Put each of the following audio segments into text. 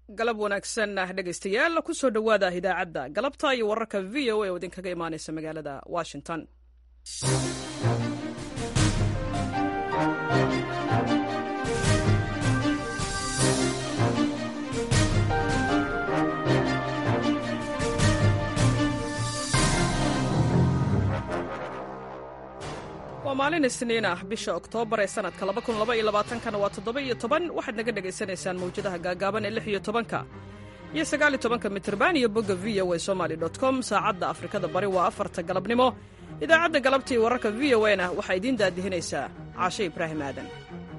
galab wanaagsan dhegaystayaal kusoo dhowaada idaacadda galabta iyo wararka v o a oo idinkaga imaanaysa magaalada washington waa maalin isniin ah bisha oktoobar ee sanadka kana waa toddoba-iyo toban waxaad naga dhegaysanaysaan mawjadaha gaagaaban ee lix iyo tobanka iyo sagaaliyo tobanka mitirban iyo bogga v o a somaali com saacadda afrikada bari waa afarta galabnimo idaacadda galabtii wararka v o a na waxaa idiin daadihinaysaa caashe ibraahim aadan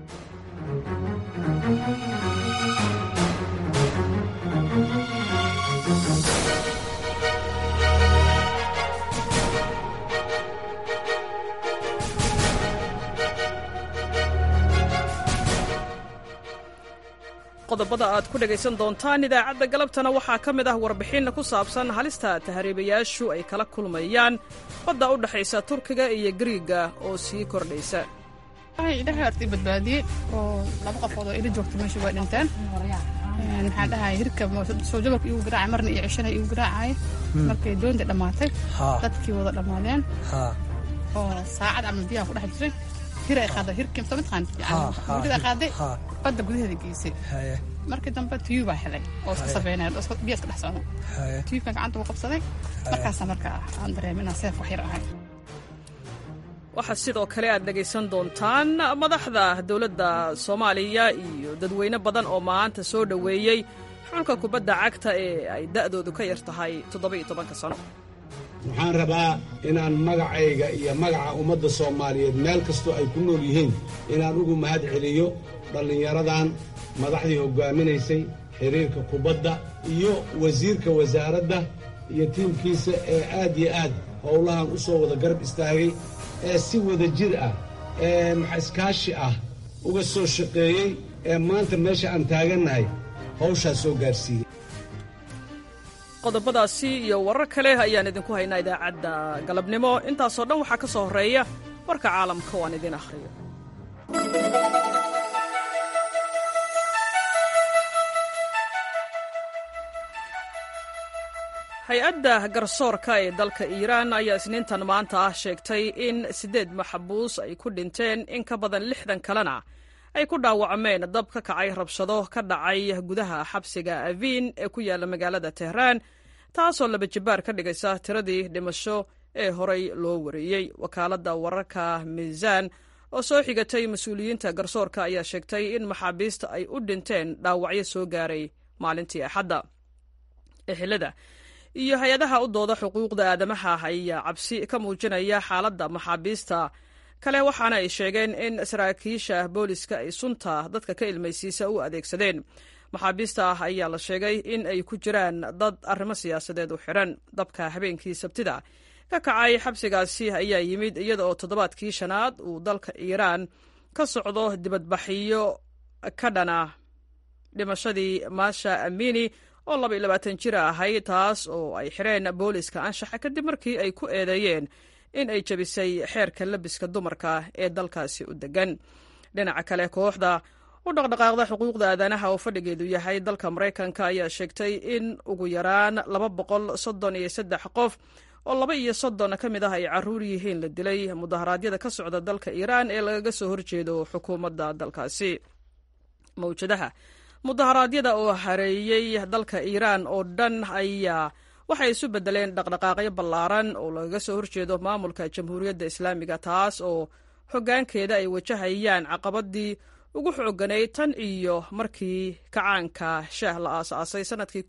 qodobada aad ku dhegaysan doontaan idaacadda galabtana waxaa ka mid ah warbixin ku saabsan halista tahriibayaashu ay kala kulmayaan badda u dhexaysa turkiga iyo gariiga oo sii kordhaysa ilahay horta i badbaadiyey oo laba qofood oo ila joogta meesha waa dhinteen maxaa dhahay hirka soo jabalka igu garaacay marna iyo cishana igu garaacay markay doonta dhammaatay dadkii wada dhammaadeen oo saacad camal biyaha ku dhex jiray hir ay qaaday hirkii msa mataqaan mudada ay qaaday badda gudaheeda geysay markii dambe tiyuu baa helay oo iska sabeynaya biya iska dhex socda tiyuubkan gacanta uu qabsaday markaasa marka aan dareemay inaan seef wax yar ahay waxaa sidoo kale aad dhegaysan doontaan madaxda dowladda soomaaliya iyo dadweyne badan oo maanta soo dhoweeyey xulka kubadda cagta ee ay da'doodu ka yar tahay toddoba-iyo tobanka sano waxaan rabaa inaan magacayga iyo magaca ummadda soomaaliyeed meel kastoo ay ku nool yihiin inaan ugu mahad celiyo dhallinyaradan madaxdii hoggaaminaysay xiriirka kubadda iyo wasiirka wasaaradda iyo tiimkiisa ee aad iyo aad howlahan u soo wada garab istaagay ee si wada jir ah ee iskaashi ah uga soo shaqeeyey ee maanta meesha aan taagannahay hawshaas soo gaarsiiyey qodobadaasi iyo warar kale ayaan idinku haynaa idaacadda galabnimo intaasoo dhan waxaa ka soo horreeya warka caalamka oo aan idiin akhriyo hay-adda garsoorka ee dalka iiraan ayaa isniintan maanta ah sheegtay in siddeed maxbuus ay ku dhinteen in ka badan lixdan kalena ay ku dhaawacmeen dab ka kacay rabshado ka dhacay gudaha xabsiga aviin ee ku yaalla magaalada tehraan taasoo laba jibbaar ka dhigaysa tiradii dhimasho ee horay loo wareeyey wakaaladda wararka miisaan oo soo xigatay mas-uuliyiinta garsoorka ayaa sheegtay in maxaabiista ay u dhinteen dhaawacyo soo gaaray maalintii axadda exilada iyo hay-adaha u dooda xuquuqda aadamaha ayaa cabsi ka muujinaya xaaladda maxaabiista kale waxaana ay sheegeen in saraakiisha booliska ay sunta dadka ka ilmaysiisa u adeegsadeen maxaabiista ah ayaa la sheegay in ay ku jiraan dad arrimo siyaasadeed u xidhan dabka habeenkii sabtida ka kacay xabsigaasi ayaa yimid iyada oo toddobaadkii shanaad uu dalka iiraan ka socdo dibadbaxyo ka dhana dhimashadii maasha amini oo laba iyo labaatan jir ahayd taas oo ay xidheen booliska anshaxa kadib markii ay ku eedeeyeen in ay jebisay xeerka labiska dumarka ee dalkaasi u degan dhinaca kale kooxda u dhaqdhaqaaqda xuquuqda aadanaha oo fadhigeedu yahay dalka maraykanka ayaa sheegtay in ugu yaraan laba boqol soddon iyo saddex qof oo laba iyo soddon ka mid ah ay caruur yihiin la dilay mudaharaadyada ka socda dalka iiraan ee lagaga soo horjeedo xukuumadda dalkaasi mawjadaha mudaharaadyada oo hareeyey dalka iiraan oo dhan ayaa waxay isu beddeleen dhaqdhaqaaqyo ballaaran oo lagaga soo horjeedo maamulka jamhuuriyadda islaamiga taas oo hoggaankeeda ay wajahayaan caqabadii ugu xoogganayd tan iyo markii kacaanka shaah la aas-aasay sannadkii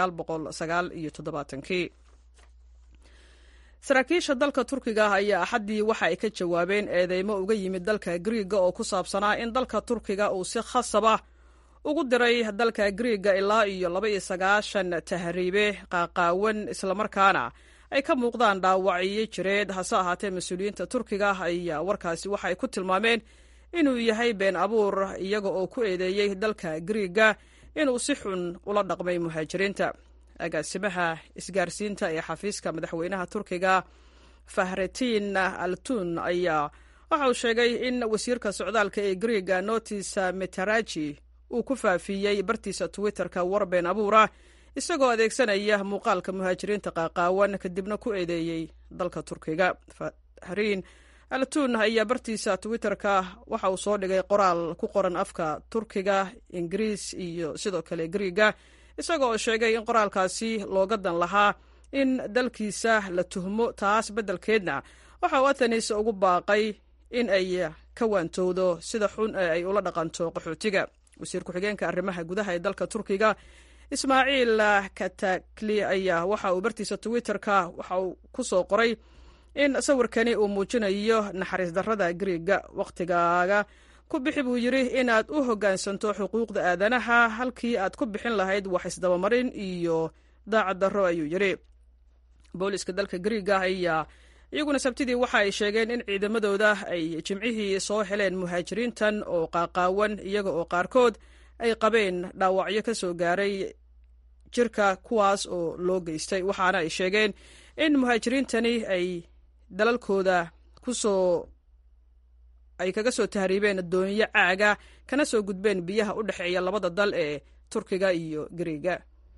kii saraakiisha dalka turkiga ayaa axaddii waxa ay ka jawaabeen eedeymo uga yimid dalka griiga oo ku saabsanaa in dalka turkiga uu si khasaba ugu diray dalka griiga ilaa iyo laba iyo sagaashan tahriibe qaaqaawan islamarkaana ay ka muuqdaan dhaawacyo jireed hase ahaatee mas-uuliyiinta turkiga ayaa warkaasi waxa ay ku tilmaameen inuu yahay been abuur iyaga oo ku eedeeyey dalka griiga inuu si xun ula dhaqmay muhaajiriinta agaasimaha isgaarsiinta ee xafiiska madaxweynaha turkiga fahretiin altun ayaa waxa uu sheegay in wasiirka socdaalka ee griiga notis meteraji uu ku faafiyey bartiisa twitterka war been abuura isagoo adeegsanaya muuqaalka muhaajiriinta qaaqaawan kadibna ku eedeeyey dalka turkiga fahriin altuun ayaa bartiisa twitterka waxa uu soo dhigay qoraal ku qoran afka turkiga ingiriis iyo sidoo kale griiga isagoo oo sheegay in qoraalkaasi looga dan lahaa in dalkiisa la tuhmo taas beddelkeedna waxa uu athenis ugu baaqay in ay ka waantowdo sida xun ee ay ula dhaqanto qaxootiga wasiir ku-xigeenka arrimaha gudaha ee dalka turkiga ismaaciil katakli ayaa waxa uu bartiisa twitterka waxa uu ku soo qoray in sawirkani uu muujinayo naxariis darrada griiga wakhtigaaga ku bixi buu yidhi inaad u hoggaansanto xuquuqda aadanaha halkii aad ku bixin lahayd wax isdabamarin iyo daacad darro ayuu yidhi booliska dalka griiga ayaa iyaguna sabtidii waxa ay sheegeen in ciidamadooda ay jimcihii soo heleen muhaajiriintan oo qaaqaawan iyaga oo qaarkood ay qabeen dhaawacyo ka soo gaaray jirka kuwaas oo loo geystay waxaana ay sheegeen in muhaajiriintani ay dalalkooda kusoo ay kaga soo tahriibeen doonyo caaga kana soo gudbeen biyaha u dhexeeya labada dal ee turkiga iyo griiga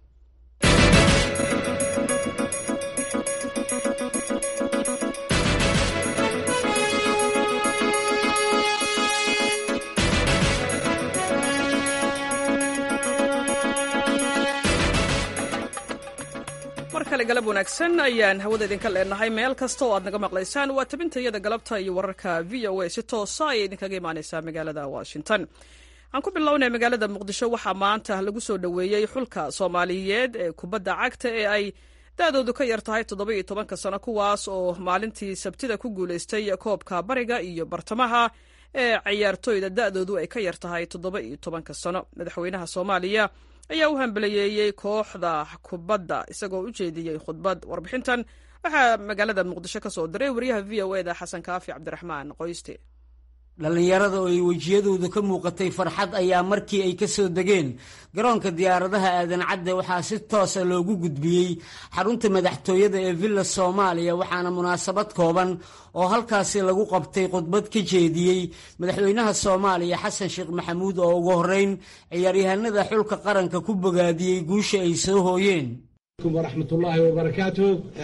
mar kale galab wanaagsan ayaan hawada idinka leenahay meel kasta oo aad naga maqlaysaan waa tabintayada galabta iyo wararka v o a si toosa ayay idinkaga imaaneysaa magaalada washington aan ku bilownay magaalada muqdisho waxaa maanta lagu soo dhoweeyey xulka soomaaliyeed ee kubadda cagta ee ay da-doodu ka yar tahay toddoba iyo tobanka sano kuwaas oo maalintii sabtida ku guuleystay koobka bariga iyo bartamaha ee cayaartooyda da-doodu ay ka yar tahay toddoba iyo tobanka sano madaxweynaha soomaaliya ayaa u hambaliyeeyey kooxda kubadda isagoo u jeediyey khudbad warbixintan waxaa magaalada muqdisho ka soo diray wariyaha v o eda xasan kaafi cabdiraxmaan qoyste dhallinyarada oo ay wejiyadooda ka muuqatay farxad ayaa markii ay ka soo degeen garoonka diyaaradaha aadan cadde waxaa si toosa loogu gudbiyey xarunta madaxtooyada ee villa soomaaliya waxaana munaasabad kooban oo halkaasi lagu qabtay khudbad ka jeediyey madaxweynaha soomaaliya xasan sheekh maxamuud oo ugu horreyn ciyaaryahanada xulka qaranka ku bogaadiyey guusha ay soo hooyeen waraxmatullaahi wabarakaatu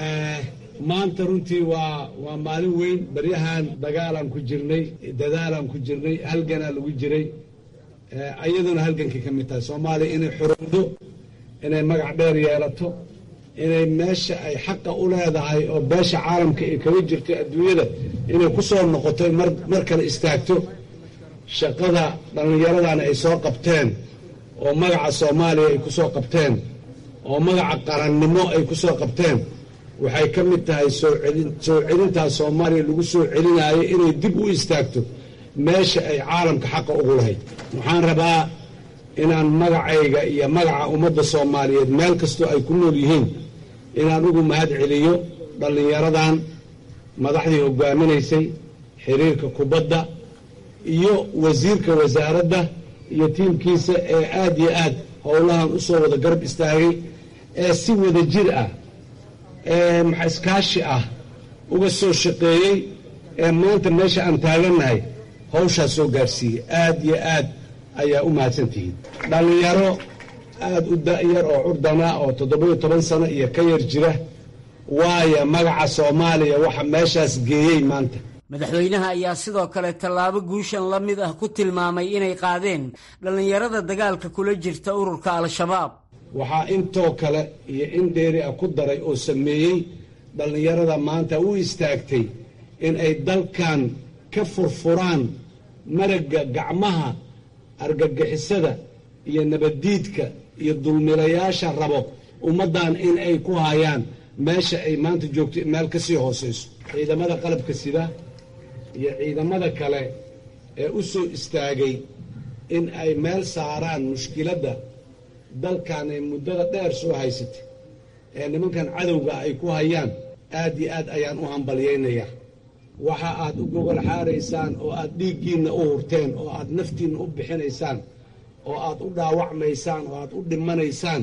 maanta runtii waa waa maalin weyn baryahan dagaalaan ku jirnay dadaalaan ku jirnay halganaa lagu jiray ayaduna halgankii ka mid tahay soomaaliya inay xorowdo inay magac dheer yeelato inay meesha ay xaqa u leedahay oo beesha caalamka ay kaga jirto adduunyada inay ku soo noqoto mar kale istaagto shaqada dhallinyaradana ay soo qabteen oo magaca soomaaliya ay ku soo qabteen oo magaca qarannimo ay ku soo qabteen waxay ka mid tahay soo celintaas soomaaliya lagu soo celinaayo inay dib u istaagto meesha ay caalamka xaqa ugu lahayd waxaan rabaa inaan magacayga iyo magaca ummadda soomaaliyeed meel kastoo ay ku nool yihiin inaan ugu mahad celiyo dhallinyaradan madaxdii hogaaminaysay xiriirka kubadda iyo wasiirka wasaaradda iyo tiimkiisa ee aad iyo aad howlahan u soo wada garab istaagay ee si wada jir ah ee maxa iskaashi ah uga soo shaqeeyey ee maanta meesha aan taagannahay hawshaas soo gaarsiiyey aad iyo aad ayaa u mahadsantihiin dhallinyaro aad u da'yar oo curdana oo toddoba-iyo toban sano iyo ka yar jira waaya magaca soomaaliya waxa meeshaas geeyey maanta madaxweynaha ayaa sidoo kale tallaabo guushan la mid ah ku tilmaamay inay qaadeen dhallinyarada dagaalka kula jirta ururka al-shabaab waxaa intoo kale iyo in dheeri ah ku daray oo sameeyey dhallinyarada maanta u istaagtay in ay dalkan ka furfuraan maragga gacmaha argagixisada iyo nabaddiidka iyo dulmilayaasha rabo ummaddan in ay ku hayaan meesha ay maanta joogto meel ka sii hoosayso ciidamada qalabka sida iyo ciidamada kale ee u soo istaagay in ay meel saaraan mushkiladda dalkan ay muddada dheer soo haysatay ee nimankan cadowga ay ku hayaan aad iyo aad ayaan u hambalyaynayaa waxa aad u gogol xaaraysaan oo aad dhiiggiinna u hurteen oo aad naftiinna u bixinaysaan oo aad u dhaawacmaysaan oo aad u dhimanaysaan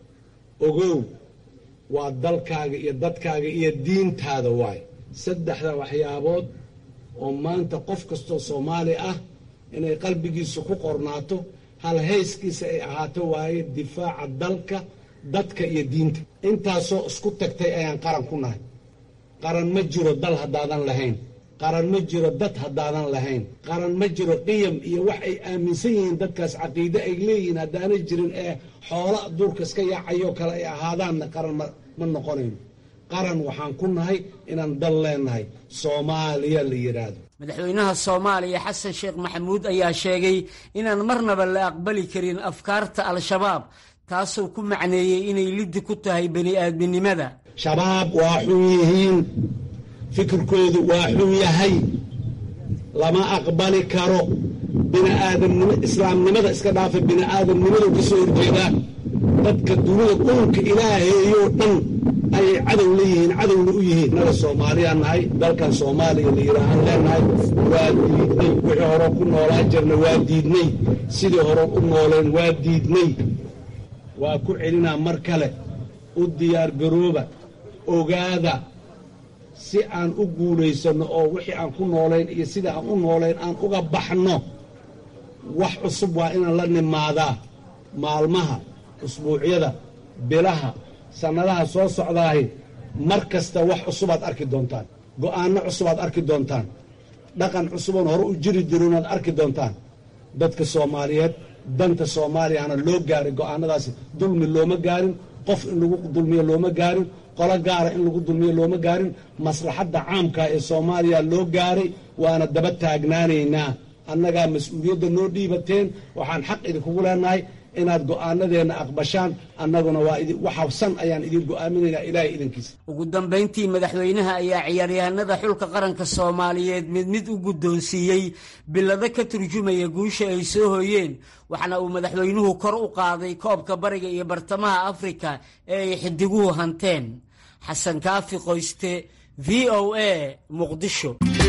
ogow waa dalkaaga iyo dadkaaga iyo diintaada waay saddexda waxyaabood oo maanta qof kastoo soomaali ah inay qalbigiisa ku qornaato hal hayskiisa ay ahaato waaye difaaca dalka dadka iyo diinta intaasoo isku tagtay ayaan qaran ku nahay qaran ma jiro dal haddaadan lahayn qaran ma jiro dad haddaadan lahayn qaran ma jiro qiyam iyo wax ay aaminsan yihiin dadkaas caqiide ay leeyihiin haddaanay jirin ee xoola duurka iska yaacayoo kale ay ahaadaanna qaran ma noqonayno qaran waxaan ku nahay inaan dal leenahay soomaaliya la yidhaahdo madaxweynaha soomaaliya xasan sheekh maxamuud ayaa sheegay inaan marnaba la aqbali karin afkaarta al-shabaab taasoo ku macneeyey inay liddi ku tahay bani aadminimada shabaab waa xun yihiin fikirkoodu waa xun yahay lama aqbali karo biniaadamnimo islaamnimada iska dhaafa bini'aadamnimadu ka soo horjeedaa dadka dunida dhulka ilaaheeyoo dhan ayay cadow leeyihiin cadowna u yihiin naga soomaaliyaa nahay dalkan soomaaliya la yidhaahaan leenahay waa diidnay wixii hore ku noolaan jirna waa diidnay sidii hore u nooleen waa diidnay waa ku celinaa mar kale u diyaargarooba ogaada si aan u guulaysanno oo wixii aan ku noolayn iyo sidai aan u noolayn aan uga baxno wax cusub waa inaan la nimaadaa maalmaha usbuucyada bilaha sannadaha soo socdaahi mar kasta wax cusubaad arki doontaan go'aanno cusubaad arki doontaan dhaqan cusuboon hore u jiri jirinaad arki doontaan dadka soomaaliyeed danta soomaaliyana loo gaaray go'aanadaasi dulmi looma gaarin qof in lagu dulmiyo looma gaarin qolo gaara in lagu dulmiyo looma gaarin maslaxadda caamka ee soomaaliya loo gaaray waana daba taagnaanaynaa annagaa mas-uuliyadda noo dhiibateen waxaan xaq idinkugu leenahay inaad go'aanadeenna aqbashaan annaguna waa waxabsan ayaan idin go'aaminaynaa ilaahay idankiisa ugu dambayntii madaxweynaha ayaa ciyaaryahanada xulka qaranka soomaaliyeed mid mid u guddoonsiiyey bilado ka turjumaya guusha ay soo hooyeen waxaana uu madaxweynuhu kor u qaaday koobka bariga iyo bartamaha afrika ee ay xidiguhu hanteen xasan kaafi qoyste v o a muqdisho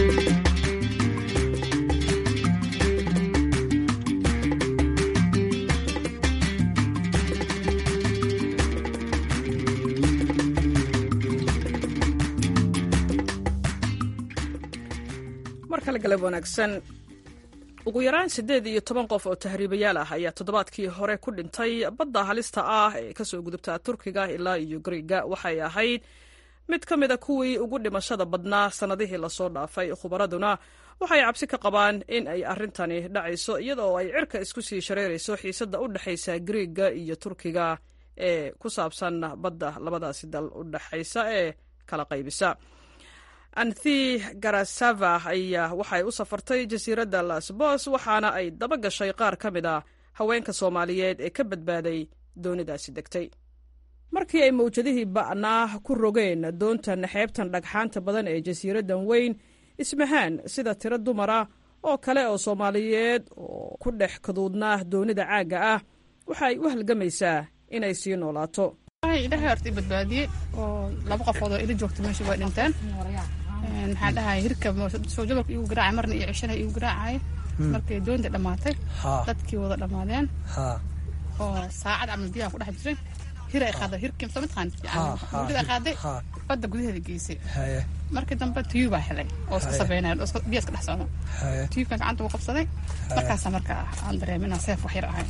markale galab wanaagsan ugu yaraan siddeed iyo toban qof oo tahriibayaal ah ayaa toddobaadkii hore ku dhintay badda halista ah ee kasoo gudubta turkiga ilaa iyo gariga waxay ahayd mid ka mid a kuwii ugu dhimashada badnaa sannadihii lasoo dhaafay khubaraduna waxay cabsi ka qabaan in ay arrintani dhacayso iyadoo ay cirka isku sii shareerayso xiisadda u dhexaysa gariga iyo turkiga ee ku saabsan badda labadaasi dal u dhexaysa ee kala qaybisa anthi garasava ayaa waxay u safartay jasiiradda lasbos waxaana ay daba gashay qaar ka mid a haweenka soomaaliyeed ee ka badbaaday doonidaasi degtay markii ay mawjadihii ba'naa ku rogeen doontan xeebtan dhagxaanta badan ee jasiiraddan weyn ismahaan sida tiro dumara oo kale oo soomaaliyeed oo ku dhex kaduudnaa doonida caagga ah waxa ay u halgamaysaa inay sii noolaato ilahay horta i badbaadiyey oo laba qofood oo ila joogta meesha way dhinteen maxaa dhahay hirka soo jabalka igu garaacay marna iyo cishana igu garaacay markay doonta dhammaatay dadkii wada dhammaadeen oo saacad camal biyaha ku dhex jiray hir ay qaaday hirkii soo mataqaan mudada ay qaaday badda gudaheeda geysay markii dambe tiyub baa helay oo iska sabeynaya oo biya iska dhex socda tiyubkan gacanta uu qabsaday markaasa marka aan dareemin inaan seef wax yar ahay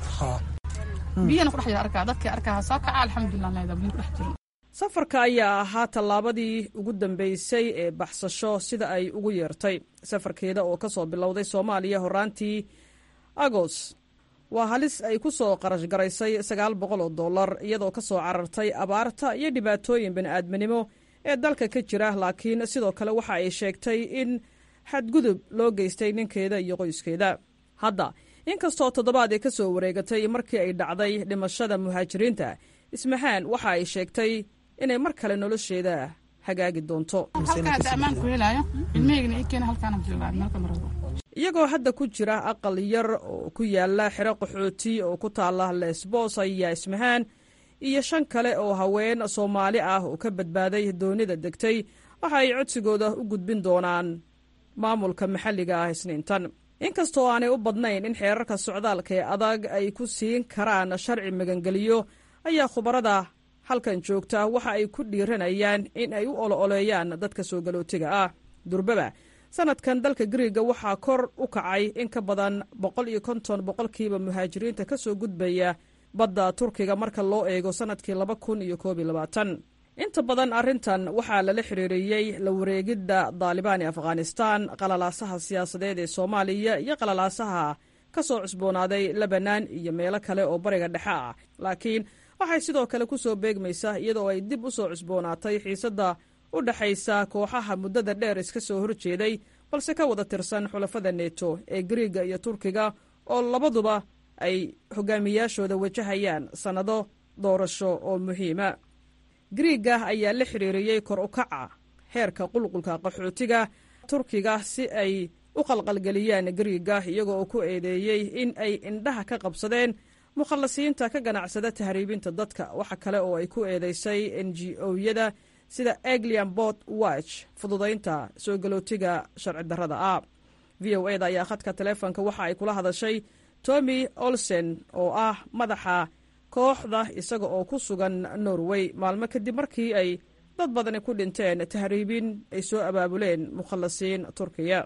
biyana ku dhex jira arkaa dadkii arkaa soo kaca alxamdulilah leeda biyo ku dhex jirin safarka ayaa ahaa tallaabadii ugu dambeysay ee baxsasho sida ay ugu yeertay safarkeeda oo ka soo bilowday soomaaliya horaantii agos waa halis ay ku soo qarash garaysay sagaal boqol oo dollar iyadoo ka soo carartay abaarta iyo dhibaatooyin bini'aadminimo ee dalka ka jira laakiin sidoo kale waxa ay sheegtay in xadgudub loo geystay ninkeeda iyo qoyskeeda hadda inkastoo toddobaad ay ka soo wareegatay markii ay dhacday dhimashada muhaajiriinta ismahaan waxa ay sheegtay inay mar kale nolosheeda hagaagi doonto iyagoo hadda ku jira aqal yar oo ku yaala xero qaxooti oo ku taala lesbos ayaa ismahaan iyo shan kale oo haween soomaali ah oo ka badbaaday doonida degtay waxa ay codsigooda u gudbin doonaan maamulka maxalliga ah isniintan inkastoo aanay u badnayn in xeerarka socdaalka ee adag ay ku siin karaan sharci magangeliyo ayaa khubarada halkan joogta waxa ay ku dhiiranayaan in ay u olo-oleeyaan dadka soo galootiga ah durbaba sanadkan dalka griiga waxaa kor u kacay in ka badan boqol iyo konton boqolkiiba muhaajiriinta ka soo gudbaya badda turkiga marka loo eego sanadkii laba kun iyo koob iyo labaatan inta badan arrintan waxaa lala xiriiriyey la wareegidda daalibaan ee afghanistaan qalalaasaha siyaasadeed ee soomaaliya iyo qalalaasaha ka soo cusboonaaday lebanan iyo meelo kale oo bariga dhexe ah laakiin waxay sidoo kale ku soo beegmaysaa iyadoo ay dib u soo cusboonaatay xiisadda u dhexaysa kooxaha muddada dheer iska soo horjeeday balse ka wada tirsan xulafada neto ee griiga iyo turkiga oo labaduba ay hogaamiyaashooda wajahayaan sannado doorasho oo muhiima griiga ayaa la xiriiriyey kor u kaca heerka qulqulka qaxootiga turkiga si ay u qalqalgeliyaan griiga iyagoo uu ku eedeeyey in ay indhaha ka qabsadeen mukhallasiinta ka ganacsada tahriibinta dadka waxa kale oo ay ku eedeysay n g o-yada sida eglian bot watch fududaynta soo galootiga sharci darrada ah v o eda ayaa khadka taleefonka waxa ay kula hadashay tommy olsen oo ah madaxa kooxda isaga oo ku sugan norway maalmo kadib markii ay dad badani ku dhinteen tahriibin ay soo abaabuleen mukhallasiin turkiya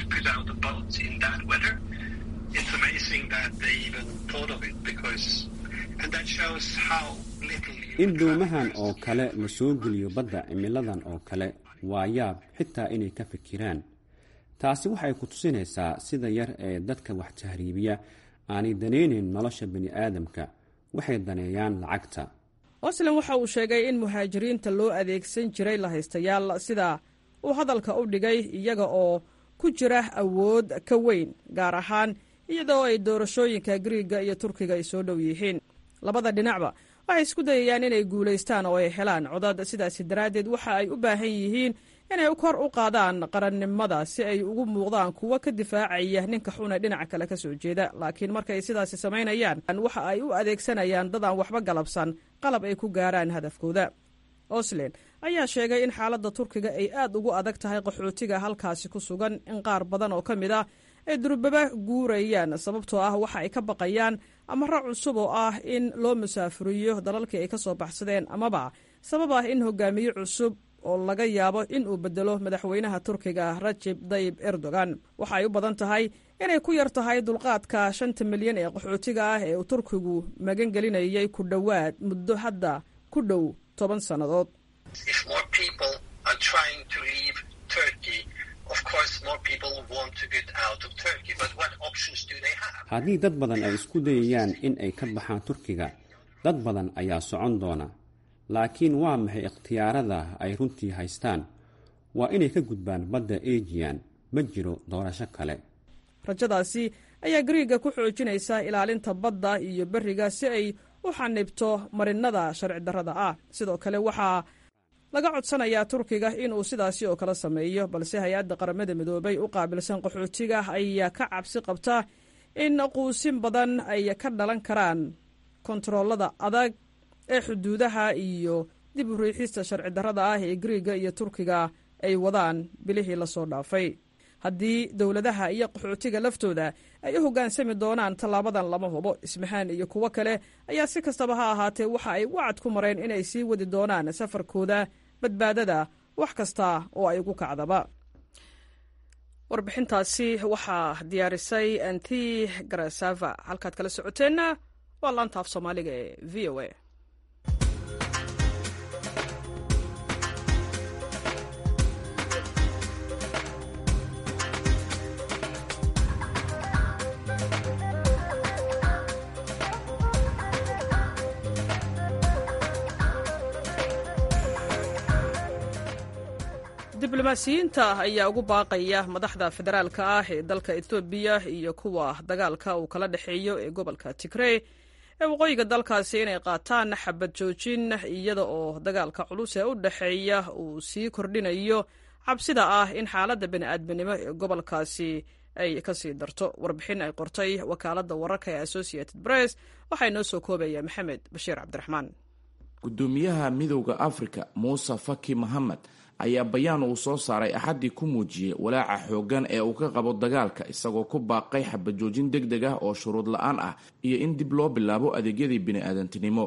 in doomahan oo kale la soo geliyo badda cimiladan oo kale waa yaab xitaa inay ka fikiraan taasi waxay ku tusinaysaa sida yar ee dadka wax tahriibiya aanay danaynayn nolosha bani aadamka waxay daneeyaan lacagta oslan waxa uu sheegay in muhaajiriinta loo adeegsan jiray lahaystayaal sida uu hadalka u dhigay iyaga oo ku jira awood ka weyn gaar ahaan iyadoo ay doorashooyinka griiga iyo turkiga ay soo dhow yihiin labada dhinacba waxay isku dayayaan inay guulaystaan oo ay helaan codad sidaasi daraaddeed waxa ay u baahan yihiin inay kor u qaadaan qarannimada si ay ugu muuqdaan kuwo ka difaacaya ninka xuna dhinaca kale ka soo jeeda laakiin markay sidaasi samaynayaan waxa ay u adeegsanayaan dad aan waxba galabsan qalab ay ku gaaraan hadafkooda oslen ayaa sheegay in xaaladda turkiga ay aad ugu adag tahay qaxootiga halkaasi ku sugan in qaar badan oo ka mid ah ay durbaba guurayaan sababtoo ah waxa ay ka baqayaan amaro cusub oo ah in loo musaafuriyo dalalkii ay ka soo baxsadeen amaba sabab ah in hogaamiye cusub oo laga yaabo in uu bedelo madaxweynaha turkiga rajib dayib erdogan waxa ay u badan tahay inay ku yar tahay dulqaadka shanta milyan ee qaxootiga ah ee uu turkigu magan gelinayay ku dhowaad muddo hadda ku dhow toban sannadood haddii dad badan ay isku dayayaan in ay ka baxaan turkiga dad badan ayaa socon doona laakiin waa maxay ikhtiyaarada ay runtii haystaan waa inay ka gudbaan badda ejiyan ma jiro doorasho kale rajadaasi ayaa griiga ku xoojinaysa ilaalinta badda iyo beriga si ay u xanibto marinada sharci darrada ah sidoo kale waxaa laga codsanayaa turkiga inuu sidaasi oo kale sameeyo balse hay-adda qaramada midoobay u qaabilsan qaxootiga ayaa ka cabsi qabta in quusin badan ay ka dhalan karaan kontaroolada adag ee xuduudaha iyo dib u riixista sharci darrada ah ee griiga iyo turkiga ay wadaan bilihii lasoo dhaafay haddii dowladaha iyo qaxootiga laftooda ay u hoggaansami doonaan tallaabadan lama hubo ismahaan iyo kuwo kale ayaa si kastaba ha ahaatee waxa ay wacad ku mareen inay sii wadi doonaan safarkooda badbaadada wax kasta oo ay ugu kacdaba warbixintaasi waxaa diyaarisay anti garasava halkaad kala socoteenna waa laantaaf soomaaliga ee v o a diblomaasiyiinta ayaa ugu baaqaya madaxda federaalka ah ee dalka etoobiya iyo kuwa dagaalka uu kala dhexeeyo ee gobolka tigrey ee waqooyiga dalkaasi inay qaataan xabad joojin iyada oo dagaalka culus ee u dhexeeya uu sii kordhinayo cabsida ah in xaaladda bani'aadminimo ee gobolkaasi ay kasii darto warbixin ay qortay wakaaladda wararka ee associated press waxaa inoo soo koobaya maxamed bashiir cabdiraxmaan gudoomiyaha midowda africa muuse faki mohamed ayaa bayaan uu soo saaray axaddii ku muujiyey walaaca xooggan ee uu ka qabo dagaalka isagoo ku baaqay xabajoojin deg deg ah oo shuruud la-aan ah iyo in dib loo bilaabo adeegyadii bini-aadantinimo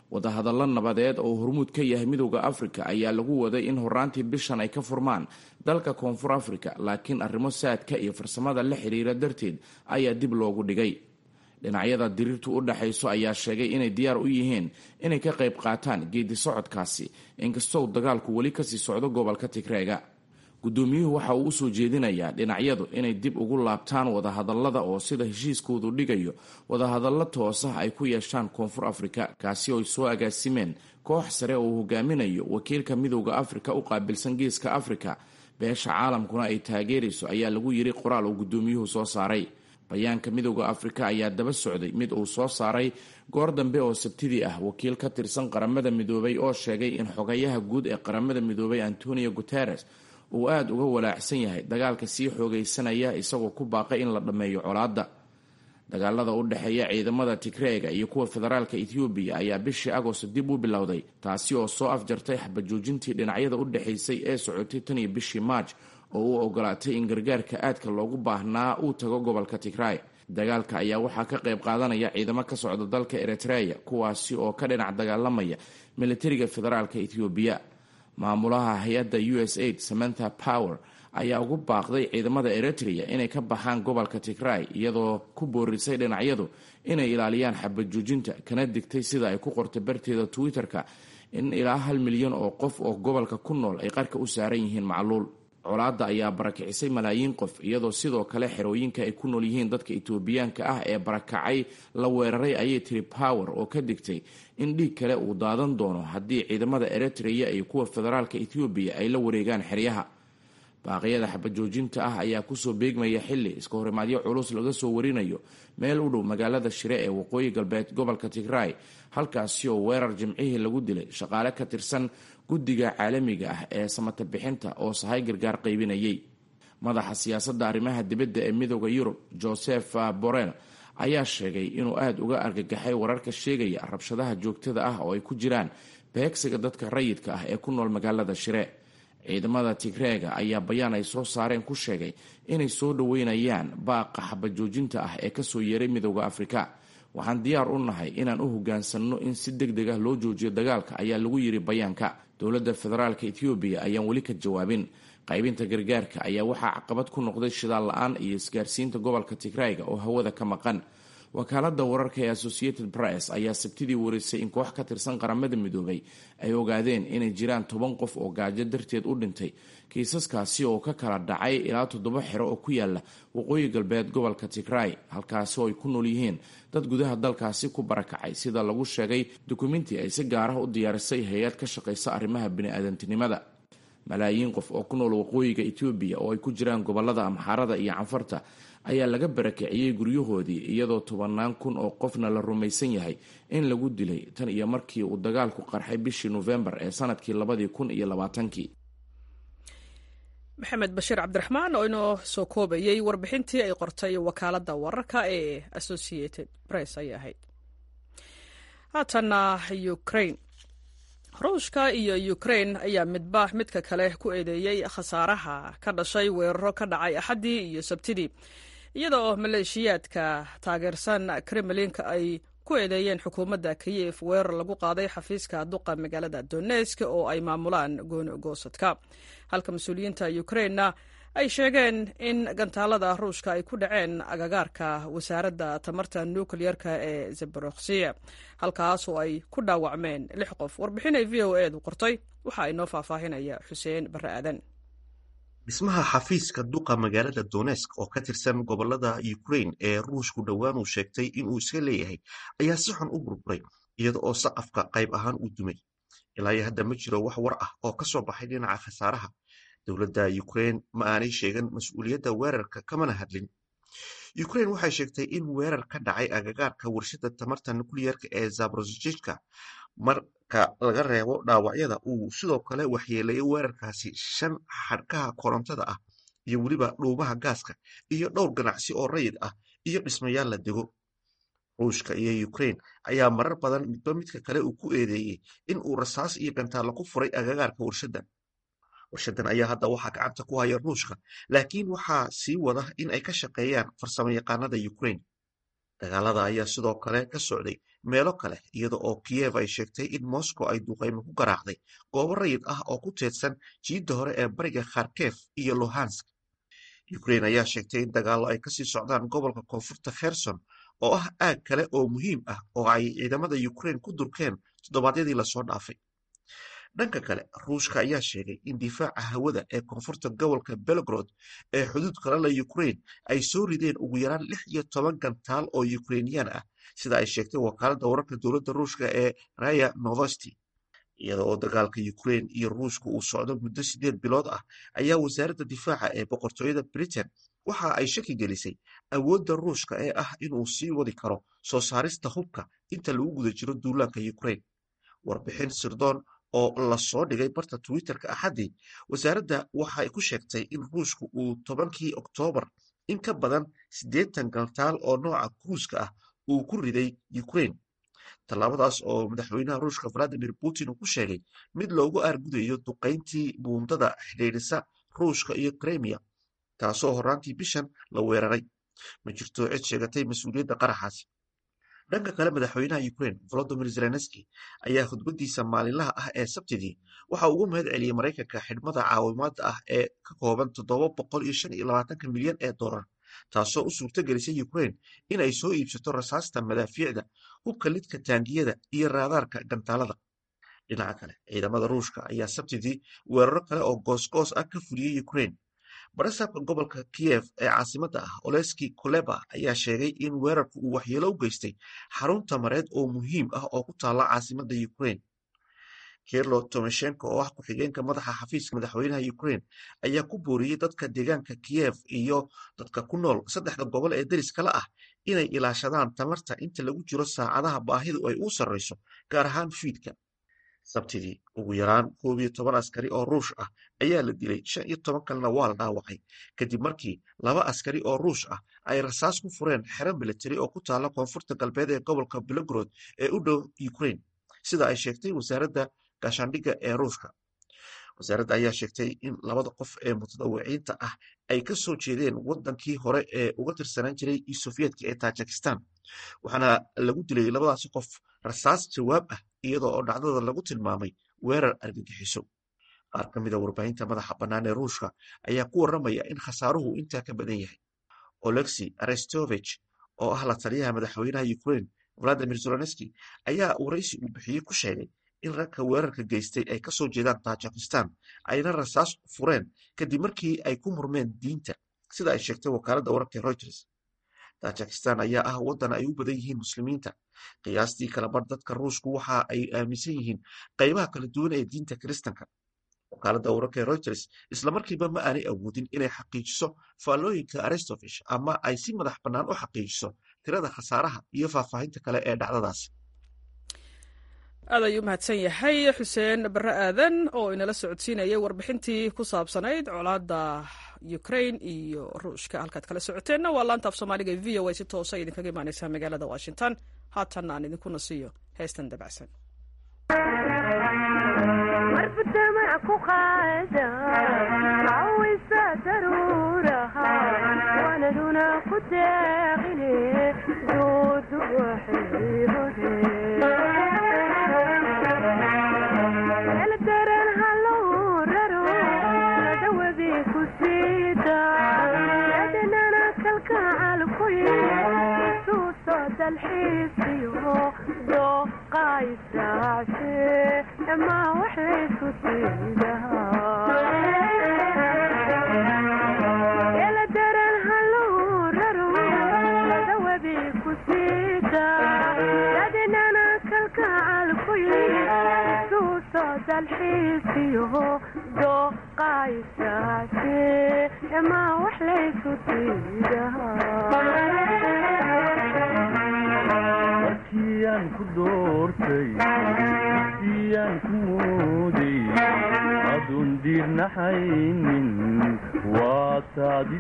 wadahadallo nabadeed oo hormuud ka yahay midowda afrika ayaa lagu waday in horaantii bishan ay ka furmaan dalka koonfur afrika laakiin arrimo saadka iyo farsamada la xiriira darteed ayaa dib loogu dhigay dhinacyada diriirtu u dhexayso ayaa sheegay inay diyaar u yihiin inay ka qayb qaataan geedi socodkaasi inkastoo dagaalku weli kasii socdo gobolka tigreega guddoomiyuhu waxa uu usoo jeedinayaa dhinacyadu inay dib ugu laabtaan wadahadallada oo sida heshiiskoodu dhigayo wadahadallo toosah ay ku yeeshaan koonfur afrika kaasi oo ay soo agaasimeen koox sare oo uu hogaaminayo wakiilka midowda afrika u qaabilsan geeska afrika beesha caalamkuna ay taageerayso ayaa lagu yiri qoraal uu guddoomiyuhu soo saaray bayaanka midowda afrika ayaa daba socday mid uu soo saaray goor dambe oo sabtidii ah wakiil ka tirsan qaramada midoobay oo sheegay in xogayaha guud ee qaramada midoobay antonio guteres uu aada uga walaacsan yahay dagaalka sii xoogaysanaya isagoo ku baaqay in la dhammeeyo colaadda dagaalada u dhexeeya ciidamada tigreega iyo kuwa federaalka ethoobiya ayaa bishii agosto dib u bilowday taasi oo soo afjartay xabajoojintii dhinacyada u dhexaysay ee socotay tan iyo bishii maaj oo u ogolaatay in gargaarka aadka loogu baahnaa uu tago gobolka tigray dagaalka ayaa waxaa ka qayb qaadanaya ciidamo ka socda dalka eritreya kuwaasi oo ka dhinac dagaalamaya militariga federaalka ethoobiya maamulaha hay-adda u s aid samantha power ayaa ugu baaqday ciidamada eritrea inay ka baxaan gobolka tigray iyadoo ku boorisay dhinacyadu inay ilaaliyaan xabajoojinta kana digtay sida ay ku qortay barteeda twitter-ka in ilaa hal milyan oo qof oo gobolka ku nool ay qarka u saaran yihiin macluul colaadda ayaa barakicisay malaayiin qof iyadoo sidoo kale xerooyinka ay ku nool yihiin dadka etoobiyaanka ah ee barakacay la weeraray ayay tiri power oo ka digtay in dhiig kale uu daadan doono haddii ciidamada eritrea iyo kuwa federaalka ethoobiya ay la wareegaan xeryaha baaqyada xabajoojinta ah ayaa kusoo beegmaya xili iska horimaadyo culus laga soo warinayo meel u dhow magaalada shire ee waqooyi galbeed gobolka tigray halkaasi oo weerar jimcihii lagu dilay shaqaale ka tirsan guddiga caalamiga ah ee samata bixinta oo sahay gargaar qaybinayay madaxa siyaasadda arrimaha dibadda ee midooda yurub joseph borrell ayaa sheegay inuu aada uga argagaxay wararka sheegaya rabshadaha joogtada ah oo ay ku jiraan beegsiga dadka rayidka ah ee ku nool magaalada shire ciidamada tigreega ayaa bayaan ay soo saareen ku sheegay inay soo dhoweynayaan baaqa xabajoojinta ah ee kasoo yeeray midooda afrika waxaan diyaar u nahay inaan u hogaansanno in si deg deg ah loo joojiyo dagaalka ayaa lagu yiri bayaanka dowladda federaalka ethoobiya ayaan weli ka jawaabin qaybinta gargaarka ayaa waxaa caqabad ku noqday shidaal la-aan iyo isgaarsiinta gobolka tigrayga oo hawada ka maqan wakaalada wararka ee associated press ayaa sabtidii warisay in koox ka tirsan qaramada midoobay ay ogaadeen inay jiraan toban qof oo gaajo darteed u dhintay kiisaskaasi oo ka kala dhacay ilaa toddoba xero oo ku yaala waqooyi galbeed gobolka tigray halkaasi oo ay ku nool yihiin dad gudaha dalkaasi ku barakacay sida lagu sheegay dukumenti ay si gaar ah u diyaarisay hay-ad ka shaqaysa arrimaha bini-aadantinimada malaayiin qof oo ku nool waqooyiga etoobiya oo ay ku jiraan gobolada amxaarada iyo canfarta ayaa laga barakiciyey guryahoodii iyadoo tobannaan kun oo qofna la rumaysan yahay in lagu dilay tan iyo markii uu dagaalku qarxay bishii nofembar ee sanadkii labadii kun iyo labaatankii maxamed bashiir cabdiraxmaan oo inoo soo koobayey warbixintii ay qortay wakaaladda wararka ee associated press ayay ahayd haatanna ukraine ruushka iyo ukraine ayaa midba midka kale ku eedeeyey khasaaraha ka dhashay weeraro ka dhacay axaddii iyo sabtidii iyada oo maleeshiyaadka taageersan kremlinka ay ku eedeeyeen xukuumadda kiyef weerar lagu qaaday xafiiska duqa magaalada donesk oo ay maamulaan goonogoosadka halka mas-uuliyiinta ukrainena ay sheegeen in gantaalada ruushka ay ku dhaceen agagaarka wasaaradda tamarta nukleyerka ee zabaroksiya halkaas oo ay ku dhaawacmeen lix qof warbixin ay v o edu qortay waxa ay noo faahfaahinaya xuseen barre aadan dhismaha xafiiska duqa magaalada donesk oo ka tirsan gobolada ukrain ee ruushku dhowaan uu sheegtay inuu iska leeyahay ayaa si xun u burburay iyada oo saqafka qayb ahaan uu dumay ilaa iyo hadda ma jiro wax war ah oo ka soo baxay dhinaca khasaaraha dowladda ukrain ma aanay sheegan mas-uuliyadda weerarka kamana hadlin ukrain waxay sheegtay in weerar ka dhacay agagaarka warshada tamarta nukliyerka ee zaborojijka marka laga reebo dhaawacyada uu sidoo kale waxyeeleeyay weerarkaasi shan xadhkaha korontada ah iyo weliba dhuumaha gaaska iyo dhowr ganacsi oo rayid ah iyo dhismayaal la dego ruushka iyo ukrain ayaa marar badan midba midka kale uu ku eedeeyey in uu rasaas iyo gantaalla ku furay agagaarka warshadan warshadan ayaa hadda waxaa gacanta ku haya ruushka laakiin waxaa sii wada in ay ka shaqeeyaan farsamo yaqaanada ukrain dagaalada ayaa sidoo kale ka socday meelo kale iyada oo kiyev ay sheegtay in moscow ay duqaymo ku garaacday goobo rayid ah oo ku teedsan jiidda hore ee bariga kharkef iyo luhansk ukrain ayaa sheegtay in dagaallo ay kasii socdaan gobolka koonfurta kherson oo ah aag kale oo muhiim ah oo ay ciidamada ukrain ku durkeen toddobaadyadii lasoo dhaafay dhanka kale ruushka ayaa sheegay in difaaca hawada ee koonfurta gobolka belgrod ee xuduud kale la ukrain ay soo rideen ugu yaraan lix iyo toban gantaal oo ukrainiyaan ah sida ay sheegtay wakaaladda wararka dowladda ruushka ee raya novosti iyada oo dagaalka ukrain iyo ruushka uu socdo muddo sideed bilood ah ayaa wasaaradda difaaca ee boqortooyada britain waxa ay shaki gelisay awoodda ruushka ee ah inuu sii wadi karo soo saarista hubka inta lagu guda jiro duulaanka ukrain warbixin sirdoon oo lasoo dhigay barta twitterka axaddii wasaaradda waxay ku sheegtay in ruushku uu tobankii oktoobar in ka badan siddeetan gantaal oo nooca kruuska ah uu ku riday ukrain tallaabadaas oo madaxweynaha ruushka valadimir putin uu ku sheegay mid loogu aargudayo duqayntii buundada xidhiidhisa ruushka iyo kremiya taasoo horraantii bishan la weeraray ma jirto cid sheegatay mas-uuliyadda qaraxaasi dhanka kale madaxweynaha ukrain volodimir zelenski ayaa khudbadiisa maalinlaha ah ee sabtidii waxa ugu mahad celiyey maraykanka xidhmada caawimaada ah ee ka kooban toddoba boqol iyo shan iyo labaatanka milyan ee dollar taasoo u suurto gelisay ukrain in ay soo iibsato rasaasta madaafiicda hubka lidka taangiyada iyo raadaarka gantaalada dhinaca kale ciidamada ruushka ayaa sabtidii weeraro kale oo goosgoos ah ka fuliyey ukrain barasaabka gobolka kiyev ee caasimadda ah oleski koleba ayaa sheegay in weerarku uu waxyeelo u geystay xarun tamareed oo muhiim ah oo ku taalla caasimadda ukrain kirlo tomeshenko oo ah ku-xigeenka madaxa xafiiska madaxweynaha ukrain ayaa ku booriyey dadka deegaanka kiyev iyo dadka ku nool saddexda gobol ee deris kale ah inay ilaashadaan tamarta inta lagu jiro saacadaha baahidu ay u sarreyso gaar ahaan fiidka sabtidii ugu yaraan koob iyo toban askari oo ruush ah ayaa la dilay shan iyo toban kalena waa la dhaawacay kadib markii laba askari oo ruush ah ay rasaas ku fureen xero militari oo ku taalla koonfurta galbeed ee gobolka belogrod ee u dhow ukrain sida ay sheegtay wasaaradda gaashaandhigga ee ruushka wasaaradda ayaa sheegtay in labada qof ee mutadawiciinta ah ay ka soo jeedeen wadankii hore ee uga tirsanaan jiray sofiyedka ee tajikistan waxaana lagu dilay labadaasi qof rasaas jawaab ah iyadoo oo dhacdada lagu tilmaamay weerar argagixiso qaar ka mida warbaahinta madaxa bannaan ee ruushka ayaa ku warramaya in khasaaruhu intaa ka badan yahay olexi arestovich oo ah la taliyaha madaxweynaha ukrain valadimir zelenski ayaa waraysi uu bixiyey ku sheegay in ragka weerarka geystay ay kasoo jeedaan tajikistan ayna rasaas fureen kadib markii ay ku murmeen diinta sida ay sheegtay wakaaladda wararka reuters tajikistan ayaa ah waddan ay u badan yihiin muslimiinta qiyaastii kalabar dadka ruushku waxa ay aaminsan yihiin qaybaha kala duwan ee diinta kiristanka wakaaladda wararka reuters islamarkiiba ma aanay awoodin inay xaqiijiso faallooyinka arestovish ama ay si madax bannaan u xaqiijiso tirada khasaaraha iyo faahfaahinta kale ee dhacdadaas aad ayuu mahadsan yahay xuseen barre aadan oo inala socodsiinayay warbixintii ku saabsanayd colaadda ukrain iyo ruushka halkaad kala socoteenna waa laanta af soomaaliga v o a si toosa idinkaga imaaneysaa magaalada washington haatanna aan idinkuna siiyo heestan dabacsan markiyaan ku doortay siyaan ku mooday aduun diirnaxaynin waa taadi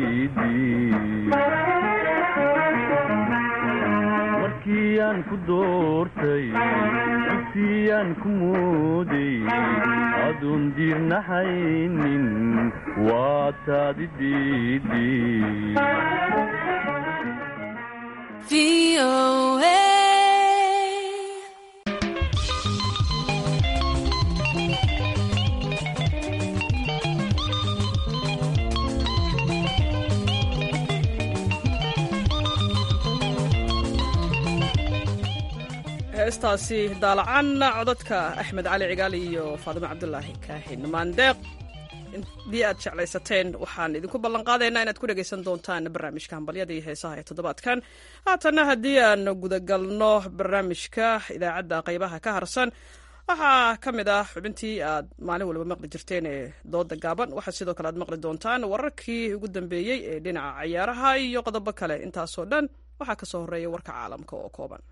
markiyaan ku doortay siyaan ku mooday aduun diirnaxaynin waa taadi diidi heestaasi daalacan codadka axmed cali cigaal iyo faadimo cabdulaahi kaahin maandeeq haddii aad jeclaysateen waxaan idinku ballanqaadaynaa inaad ku dhegaysan doontaan barnaamijka hambalyada iyo heesaha ee toddobaadkan haatanna haddii aan gudagalno barnaamijka idaacadda qaybaha ka harsan waxaa ka mid ah xubintii aad maalin waliba maqli jirteen ee dooda gaaban waxaa sidoo kale aad maqli doontaan wararkii ugu dambeeyey ee dhinaca cayaaraha iyo qodobo kale intaasoo dhan waxaa ka soo horreeya warka caalamka oo kooban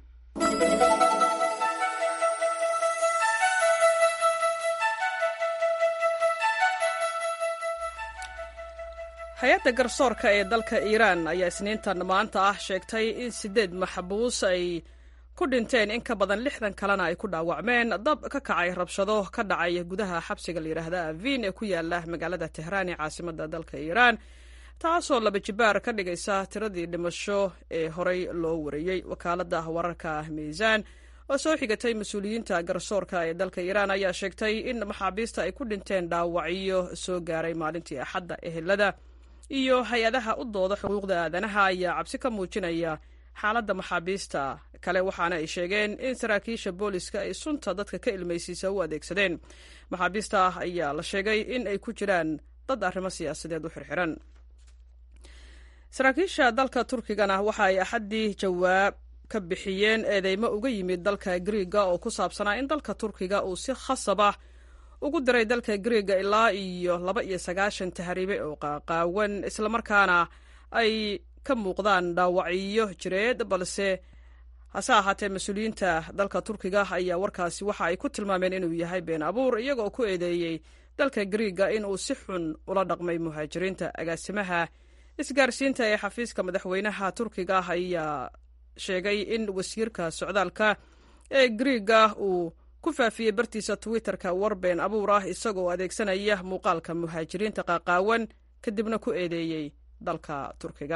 hay-adda garsoorka ee dalka iiraan ayaa isniintan maanta ah sheegtay in siddeed maxbuus ay ku dhinteen in ka badan lixdan kalena ay ku dhaawacmeen dab ka kacay rabshado ka dhacay gudaha xabsiga layidhaahda avin ee ku yaala magaalada tehraan ee caasimada dalka iiraan taasoo laba jibaar ka dhigaysa tiradii dhimasho ee horey loo wariyey wakaaladda wararka miisaan oo soo xigatay mas-uuliyiinta garsoorka ee dalka iiraan ayaa sheegtay in maxaabiista ay ku dhinteen dhaawacyo soo gaaray maalintii axadda ehelada iyo hay-adaha u dooda xuquuqda aadanaha ayaa cabsi ka muujinaya xaaladda maxaabiista kale waxaana ay sheegeen in saraakiisha booliska ay sunta dadka ka ilmaysiisa u adeegsadeen maxaabiista ayaa la sheegay in ay ku jiraan dad arrimo siyaasadeed u xirxiran saraakiisha dalka turkigana waxa ay axaddii jawaab ka bixiyeen eedeymo uga yimid dalka griiga oo ku saabsanaa in dalka turkiga uu si khasab ah ugu diray dalka griiga ilaa iyo laba iyo sagaashan tahriibe oo qaaqaawan islamarkaana ay ka muuqdaan dhaawacyo jireed balse hase ahaatee mas-uuliyiinta dalka turkiga ayaa warkaasi waxa ay ku tilmaameen inuu yahay been abuur iyagoo ku eedeeyey dalka griiga inuu si xun ula dhaqmay muhaajiriinta agaasimaha isgaarsiinta ee xafiiska madaxweynaha turkiga ayaa sheegay in wasiirka socdaalka ee griiga uu ku faafiyey bartiisa twitter-ka war been abuur ah isagoo adeegsanaya muuqaalka muhaajiriinta qaaqaawan kadibna ku eedeeyey dalka turkiga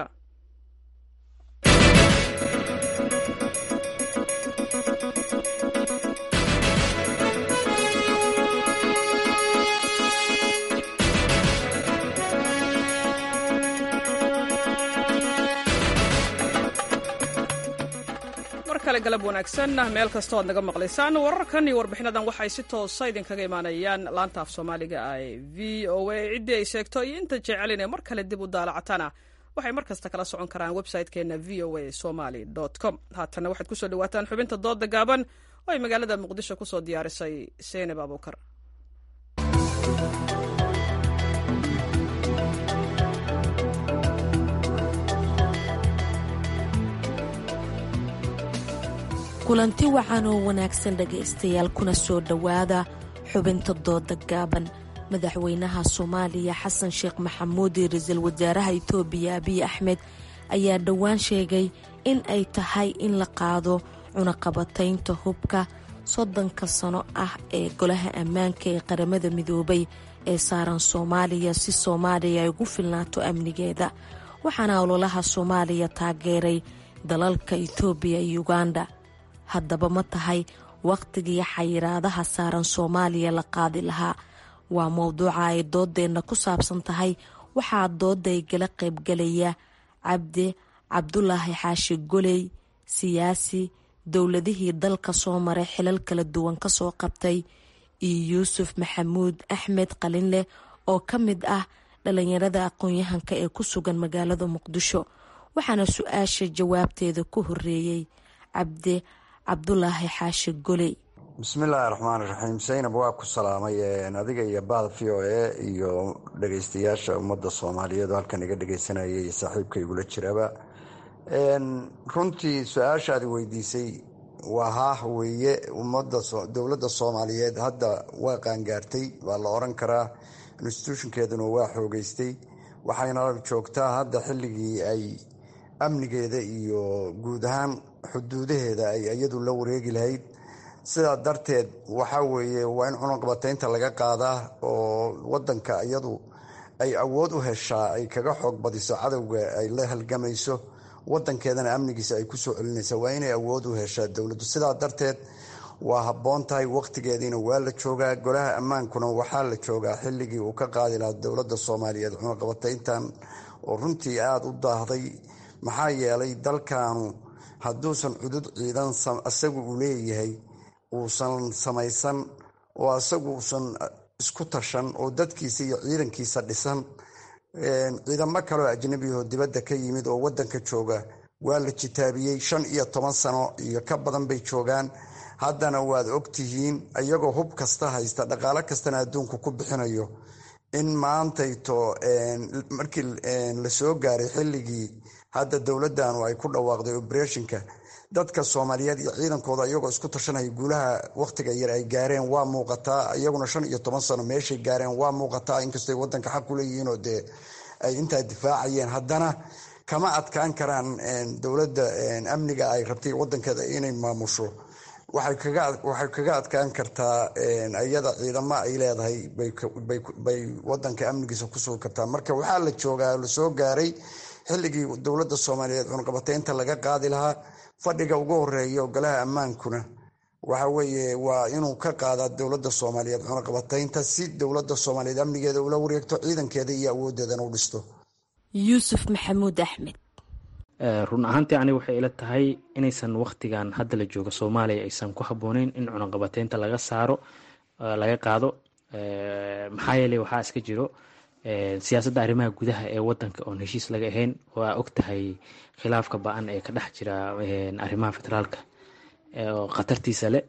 kale galab wanaagsan meel kastoo aad naga maqlaysaan wararkan iyo warbixinadan waxay si toosa idinkaga imaanayaan laanta af soomaaliga ee v o a ciddii ay sheegto iyo inta jecelin ee mar kale dib u daalacatana waxay mar kasta kala socon karaan website-keena v o a somaly com haatanna waxaad kusoo dhawaataan xubinta dooda gaaban oo ay magaalada muqdisho kusoo diyaarisay seynab abuukar kulanti wacan oo wanaagsan dhegaystayaal kuna soo dhowaada xubinta dooda gaaban madaxweynaha soomaaliya xasan sheekh maxamuud iyo ra-iisul wasaaraha itoobiya abiy axmed ayaa dhowaan sheegay in ay tahay in la qaado cunaqabataynta hubka soddonka sano ah ee golaha ammaanka ee qaramada midoobay ee saaran soomaaliya si soomaaliya ay ugu filnaato amnigeeda waxaana ololaha soomaaliya taageeray dalalka itoobiya iyo uganda haddaba ma tahay wakhtigii xayiraadaha saaran soomaaliya la qaadi lahaa waa mowduuca ay doodeenna ku saabsan tahay waxaa dooday gala qaybgalaya cabdi cabdulaahi xaashi goley siyaasi dowladihii dalka soo maray xilal kala duwan kasoo qabtay iyo yuusuf maxamuud axmed qalinleh oo ka mid ah dhalinyarada aqoon-yahanka ee ku sugan magaalada muqdisho waxaana su-aasha jawaabteeda ku horeeyey cabdi cabdulaahi xaashi goley bismillaahi raxmaan iraxiim saynab waa ku salaamay adiga iyo bahda v o a iyo dhageystayaasha ummadda soomaaliyeed oo halkan iga dhegeysanaya iyo saaxiibka igula jiraba runtii su-aashaadi weydiisay waa haah weeye ummadda dowladda soomaaliyeed hadda waa qaangaartay waa la oran karaa institutionkeeduna waa xoogeystay waxayna joogtaa hadda xilligii ay amnigeeda iyo guud ahaan xuduudaheeda ay iyadu la wareegi lahayd sidaa darteed waxaa weeye waa in cunaqabataynta laga qaadaa oo wadanka iyadu ay awood u heshaa ay kaga xoog badiso cadowga ay la halgamayso wadankeedana amnigiisa ay kusoo celinaysa waa inay awood u heshaa dowladdu sidaa darteed waa habboon tahay wakhtigeediina waa la joogaa golaha ammaankuna waxaa la joogaa xilligii uu ka qaadi lahaa dowladda soomaaliyeed cunaqabatayntan oo runtii aada u daahday maxaa yeelay dalkaanu hadduusan cudud ciidan isagu uu leeyahay uusan samaysan oo isagu uusan isku tashan oo dadkiisa iyo ciidankiisa dhisan ciidamo kaleoo ajnabiyahoo dibadda ka yimid oo wadanka jooga waa la jitaabiyey shan iyo toban sano iyo ka badan bay joogaan haddana waad ogtihiin iyagoo hub kasta haysta dhaqaalo kastana adduunku ku bixinayo in maantayto markii lasoo gaaray xilligii hadda dowladanu ay ku dhawaaqday oberetionka dadka soomaaliyeed iyo ciidankooda iyagoo isku tashanaya guulaha wakhtiga yar ay gaareen waa muuqataa iyaguna shan iyo toban sano meeshay gaareen waa muuqataa inkastoy wadanka xaq u leeyihiinoo dee ay intaa difaacayeen haddana kama adkaan karaan dowladda amniga ay rabtay wadankeeda inay maamusho waxay kaga adkaan kartaa iyada ciidamo ay leedahay bay wadanka amnigiisa ku sugi kartaa marka waxaa la joogaa lasoo gaaray xilligii dowladda soomaaliyeed cunqabateynta laga qaadi lahaa fadhiga ugu horeeya golaha ammaankuna waxa weeye waa inuu ka qaadaa dowladda soomaaliyeed cunaqabataynta si dowladda soomaaliyeed amnigeeda ula wareegto ciidankeeda iyo awoodeedana u dhisto yuusuf maxamuud axmed run ahaantii aniga waxay ila tahay inaysan wakhtigan hadda la joogo soomaaliya aysan ku habbooneyn in cunaqabateynta laga saaro laga qaado maxaa yeeley waxaa iska jiro siyaasadda arrimaha gudaha ee wadanka oon heshiis laga ahayn waa og tahay khilaafka ba-an ee ka dhex jira arrimaha federaalka oo khatartiisa leh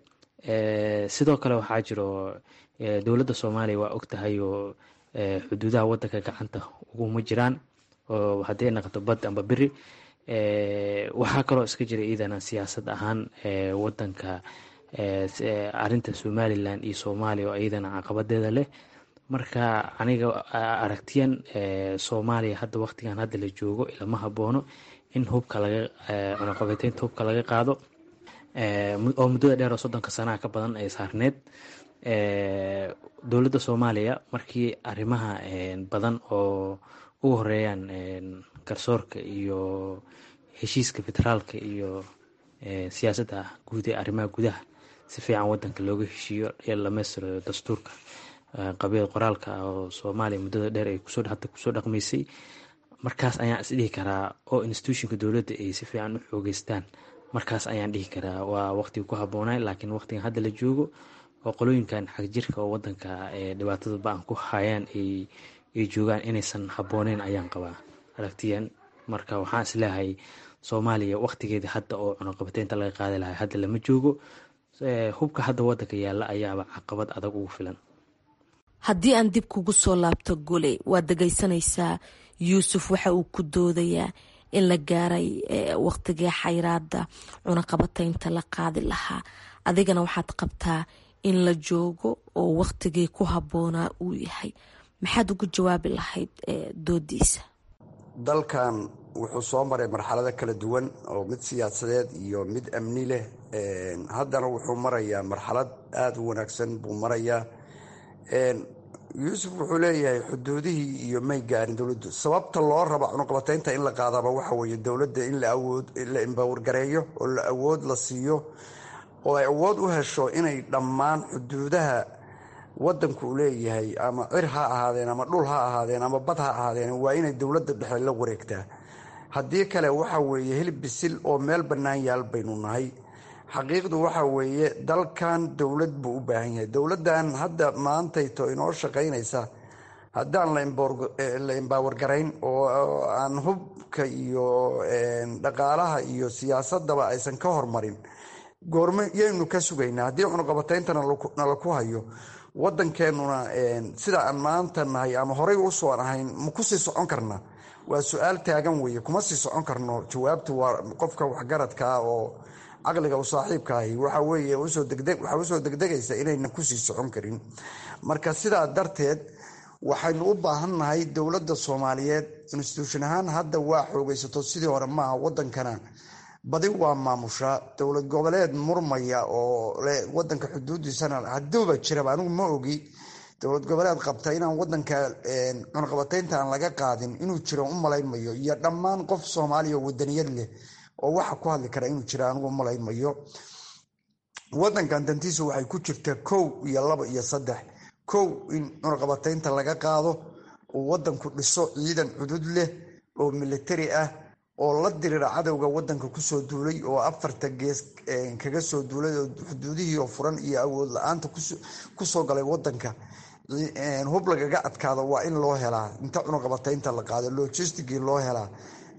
sidoo kale waxaa jiro dowladda soomaaliya waa og tahay oo xuduudaha wadanka gacanta uguma jiraan oo haddii ay naqato bad amba beri waxaa kaloo iska jira iidana siyaasad ahaan wadanka arinta somalilan iyo soomaaliya oo iyadana caqabadeeda leh marka aniga aragtiyan soomaaliya hadda waqtigan hadda la joogo ilama haboono in hubka laga cunaqabateynta hubka laga qaado oo muddada dheer oo soddonka sanaha ka badan ay saarneed dowladda soomaaliya markii arrimaha badan oo ugu horeeyaan garsoorka iyo heshiiska federaalka iyo siyaasadda guud ee arrimaha gudaha si fiican wadanka looga heshiiyo lamestiro dastuurka qabiil qoraalka ah oo soomaaliya muddada dheer ay kusoo hadda kusoo dhaqmaysay markaas ayaan isdhihi karaa oo institutionka dowladda ay si fiican u xoogeystaan markaas ayaan dhihi karaa waa waqtiga ku habboonay laakiin waqtigan hadda la joogo oo qolooyinkan xagjirka oo wadanka dhibaatada ba-an ku hayaan ay joogaan inaysan habbooneyn ayaan qabaa aragtiyan marka waxaan isleehay soomaaliya waqtigeedii hadda oo cunaqabateynta laga qaadi lahay hadda lama joogo hubka hadda wadanka yaalla ayaaba caqabad adag ugu filan haddii aan dib kugu soo laabto gole waad dhegaysanaysaa yuusuf waxa uu ku doodayaa in la gaaray waqtigii xayraada cunaqabateynta la qaadi lahaa adigana waxaad qabtaa in la joogo oo waqtigii ku habboonaa uu yahay maxaad ugu jawaabi lahayd doodiisa dalkan wuxuu soo maray marxalado kala duwan oo mid siyaasadeed iyo mid amni leh haddana wuxuu marayaa marxalad aada u wanaagsan buu marayaa yuusuf wuxuu leeyahay xuduudihii iyo may gaarin dowladdu sababta loo raba cunuqabateynta in la qaadaba waxa weeye dowladda in la awood la imbawargareeyo oo la awood la siiyo oo ay awood u hesho inay dhammaan xuduudaha wadanku uu leeyahay ama cir ha ahaadeen ama dhul ha ahaadeen ama bad ha ahaadeen waa inay dowladda dhexe la wareegtaa haddii kale waxa weeye hilib bisil oo meel bannaan yaal baynu nahay xaqiiqdu waxa weeye dalkan dowlad buu u baahan yahay dowladdan hadda maantayto inoo shaqaynaysa haddaan la imbaawargarayn oo aan hubka iyo dhaqaalaha iyo siyaasadaba aysan ka hormarin goorme yaynu ka sugaynaa haddii cunuqabateynta nala ku hayo wadankeenuna sida aan maanta nahay ama horey usoo ahayn ma kusii socon karna waa su-aal taagan weeye kuma sii socon karno jawaabtu waa qofka waxgaradkaa oo caqliga u saaxiibka ahi waxa weeye waxaa usoo degdegaysa inaynan kusii socon karin marka sidaa darteed waxaynu u baahannahay dowladda soomaaliyeed instituution ahaan hadda waa xoogaysato sidii hore maaha wadankana badi waa maamushaa dowlad goboleed murmaya oo wadanka xuduudiisana haduuba jiraba anigu ma ogi dowlad goboleed qabta inaan wadanka cunaqabataynta aan laga qaadin inuu jiro u malaynmayo iyo dhammaan qof soomaaliya wadaniyad leh oo waxa ku hadli kara inuu jira anigu umalaynmayo wadankan dantiisu waxay ku jirtaa kow iyo laba iyo saddex kow in cunaqabataynta laga qaado uu wadanku dhiso ciidan cudud leh oo militari ah oo la dirira cadowga wadanka kusoo duulay oo afarta gees kaga soo duulay oo xuduudihii oo furan iyo awood la-aanta kusoo galay wadanka hub lagaga adkaado waa in loo helaa inta cunaqabataynta la qaado logistigii loo helaa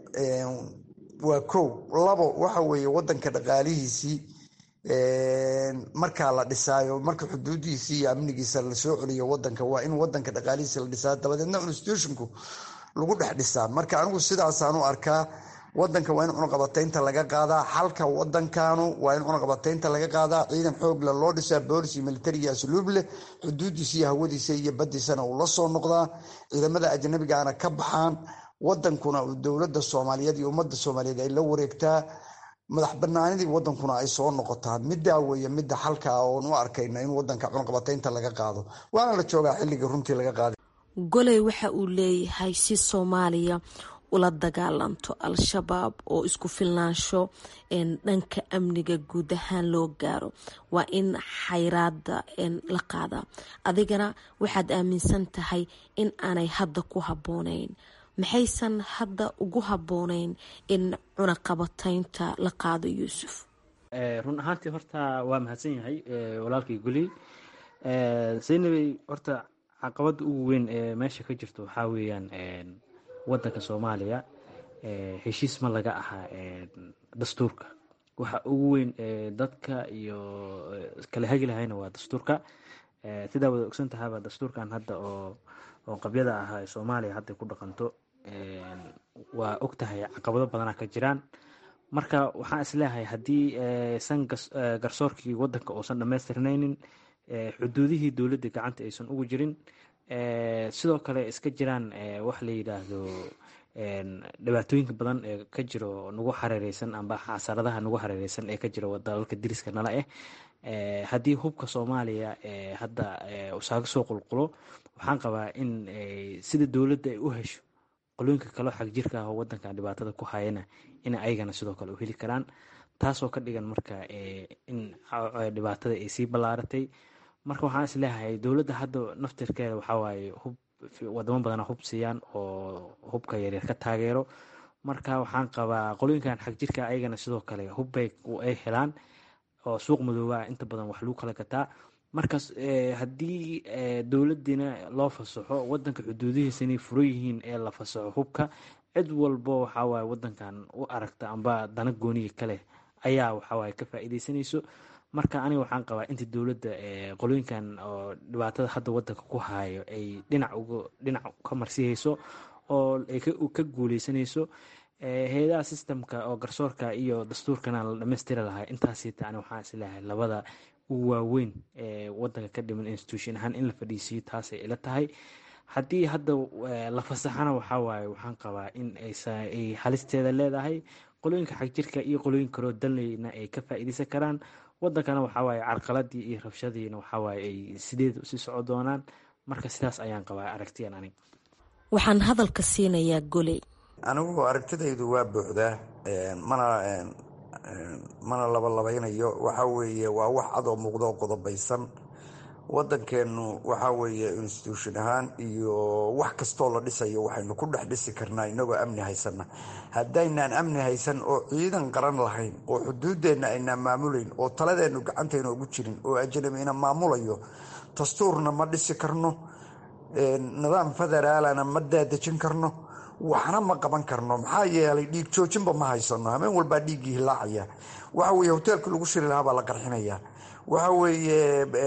waa kow labo waxa weeye wadanka dhaqaalihiisii markaa la dhisaayo marka xuduudiisii iyo amnigiisa lasoo celiyo wadanka waa in wadanka dhaqaalihiisa la dhisaa dabadeedna institutionku lagu dhex dhisaa marka anigu sidaasaan u arkaa wadanka waa in cunaqabataynta laga qaadaa xalka wadankanu waa in cunaqabataynta laga qaadaa ciidan xoogle loo dhisaa boolis iyo militari iyo asluub leh xuduudiisa iyo hawadiisa iyo badiisana uu la soo noqdaa ciidamada ajnabigaana ka baxaan wadankuna dowlada soomaaliyeed iyo ummadda soomaaliyeed ay la wareegtaa madax banaanidii wadankuna ay soo noqotaa midaa weeye midda xalka ah oon u arkayna in wadanka cunaqabataynta laga qaado waana la joogaa xilligii runtii laga qaaday goley waxa uu leeyahay si soomaaliya ula dagaalanto al-shabaab oo isku filnaansho dhanka amniga guud ahaan loo gaaro waa in xayraada la qaadaa adigana waxaad aaminsan tahay in aanay hadda ku habboonayn maxaysan hadda ugu habboonayn in cunaqabataynta la qaado yuusuf run ahaantii horta waa mahadsan yahay walaalkii guli zaynabey horta caqabada ugu weyn ee meesha ka jirto waxaa weeyaan wadanka soomaaliya heshiis ma laga ahaa dastuurka waxa ugu weyn dadka iyo kala hagi lahayna waa dastuurka sidaa wada ogsan tahaba dastuurkan hadda oo oo qabyada ahaa ee soomaaliya hadda ku dhaqanto waa og tahay caqabado badana ka jiraan marka waxaan isleeyahay haddii san garsoorkii wadanka uusan dhammaystirnaynin xuduudihii dowladda gacanta aysan ugu jirin sidoo kale iska jiraan wax la yidhaahdo dhibaatooyinka badan ee ka jiro nagu xareereysan amba xasaradaha nagu xareereysan ee ka jiro dalalka diriska nala ah haddii hubka soomaaliya hadda usaaga soo qulqulo waxaan qabaa in sida dowladda ay u hesho qolooyinka kaleo xag jirka ah oo wadankan dhibaatada ku hayana ina ayagana sidoo kale u heli karaan taasoo ka dhigan marka in dhibaatada ay sii ballaaratay marka waxaan isleeyahay dowladda hadda naftirkeeda waxawaaye hub wadamo badana hub siiyaan oo hubka yaryar ka taageero marka waxaan qabaa qolooyinkan xag jirka ayagana sidoo kale hubbay ay helaan oo suuq madooba inta badan wax lagu kala gataa markaas haddii dowladiina loo fasaxo wadanka xuduudihiisa inay furo yihiin ee la fasaxo hubka cid walbo waxawaaye wadankan u aragta amba dana gooniga kaleh ayaa waxawaaye ka faa'iideysanayso marka aniga waxaan qabaa inta dowladda qolooyinkan oo dhibaatada hadda wadanka ku haayo ay dhinac uga dhinac ka marsihayso oo ay ka guuleysanayso hay-adaha sistemka oo garsoorka iyo dastuurkana la dhamaystiri lahaa intaasita ani waxaan isleeyahay labada ugu waaweyn ee wadanka ka dhiman institution ahaan in la fadhiisiiyo taasay ila tahay haddii hadda la fasaxana waxaa waaye waxaan qabaa in ay halisteeda leedahay qolooyinka xagjirka iyo qolooyin kaloo danleyna ay ka faa'iideysan karaan wadankana waxawaaye carqaladii iyo rabshadiina waxawaaye ay sideed usii soco doonaan marka sidaas ayaan qabaa aragtiyan anig waxaan hadalka siinayaa goley anigu aragtidaydu waa buuxdaa mana mana labalabaynayo waxa weeye waa wax cadoo muuqdo oo qodobaysan wadankeenu waxa weeye institution ahaan iyo wax kastoo la dhisayo waxaynu ku dhex dhisi karnaa inagoo amni haysana haddaynaan amni haysan oo ciidan qaran lahayn oo xuduudeenna aynaan maamulayn oo taladeennu gacantayna ugu jirin oo ajnabina maamulayo dastuurna ma dhisi karno nidaam federaalana ma daadejin karno waxna ma qaban karno maxaa yeelay dhiig joojinba ma haysano habeen walbaa dhiiggii hilaacaya waxa weye hoteelkii lagu shiri lahaa baa la qarxinaya waxa weeye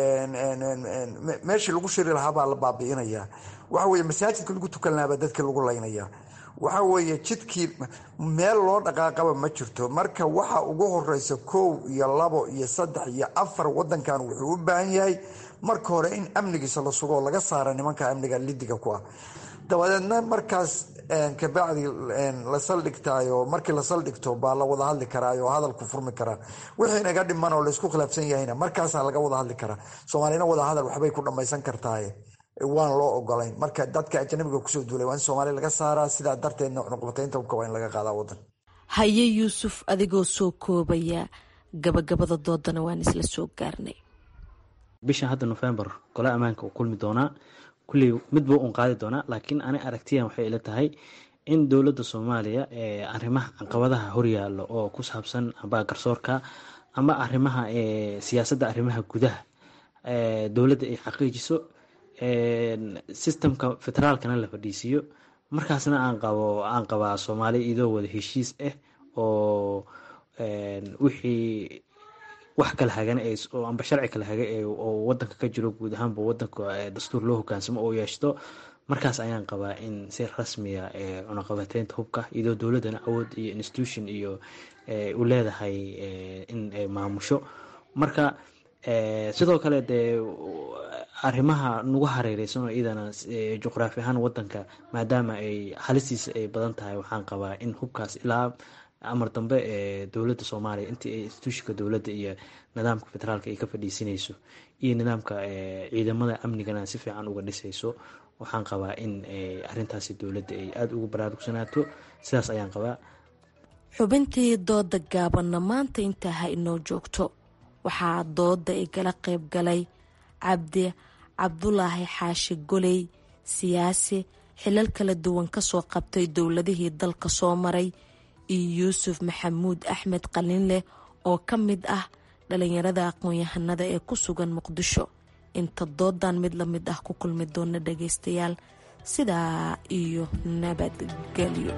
meeshii lagu shiri lahaa baa la baabi'inaya waxa weye masaajidkii lagu tukan lahaa baa dadkii lagu laynaya waxa weeye jidkii meel loo dhaqaaqaba ma jirto marka waxa ugu horeysa kow iyo labo iyo saddex iyo afar wadankan wuxuu u baahan yahay marka hore in amnigiisa la sugo oo laga saara nimanka amniga lidiga ku ah dabadeedna markaas kabacdi la saldhigtaayo markii la saldhigto baa la wada hadli karaayo hadalku furmi karaa wixii naga dhiman oo laysku khilaafsan yahayna markaasaa laga wada hadli karaa soomaalina wada hadal waxbay ku dhammaysan kartaaye waan loo ogolayn marka dadka ajanabiga kusoo duulay waa in soomaaliya laga saaraa sidaa darteedna cunuqbataynta hubka waa in laga qaadaa wadan haye yuusuf adigoo soo koobaya gabagabada doodana waan isla soo gaarnay bisha hadda nofembar gole ammaanka uu kulmi doonaa kulley midbuu un qaadi doonaa laakiin ani aragtiyan waxay ila tahay in dowladda soomaaliya ee arrimaha caqabadaha horyaalo oo ku saabsan amba garsoorka ama arrimaha siyaasadda arrimaha gudaha dowladda ay xaqiijiso sistemka federaalkana la fadhiisiiyo markaasna aan qabo aan qabaa soomaaliya idoo wada heshiis ah oo wixii wax kala hagan amba sharci kala haga oo wadanka ka jiro guud ahaanba wadanka dastuur loo hogaansamo oo yeeshto markaas ayaan qabaa in si rasmiya cunaqabateynta hubka iyadoo dowladdana awood iyo institution iyo u leedahay in ay maamusho marka sidoo kale dee arrimaha nagu hareereysan oo iyadana juqraafi ahaan wadanka maadaama ay halistiisa ay badan tahay waxaan qabaa in hubkaas ilaa amar dambe ee dowladda soomaaliya intii ay instituushika dowladda iyo nidaamka federaalka ay ka fadhiisinayso iyo nidaamka ciidamada amnigana si fiican uga dhisayso waxaan qabaa in arintaasi dowladda ay aada ugu baraarugsanaato sidaas ayaan qabaa xubintii dooda gaabanna maanta intaa ha inoo joogto waxaa dooda igala qayb galay cabdi cabdulaahi xaashi goley siyaasi xilal kala duwan kasoo qabtay dowladihii dalka soo maray iyo yuusuf maxamuud axmed qalinleh oo ka mid ah dhalinyarada aqoon-yahanada ee ku sugan muqdisho inta doodan mid la mid ah ku kulmi doona dhageystayaal sidaa iyo nabadgelyo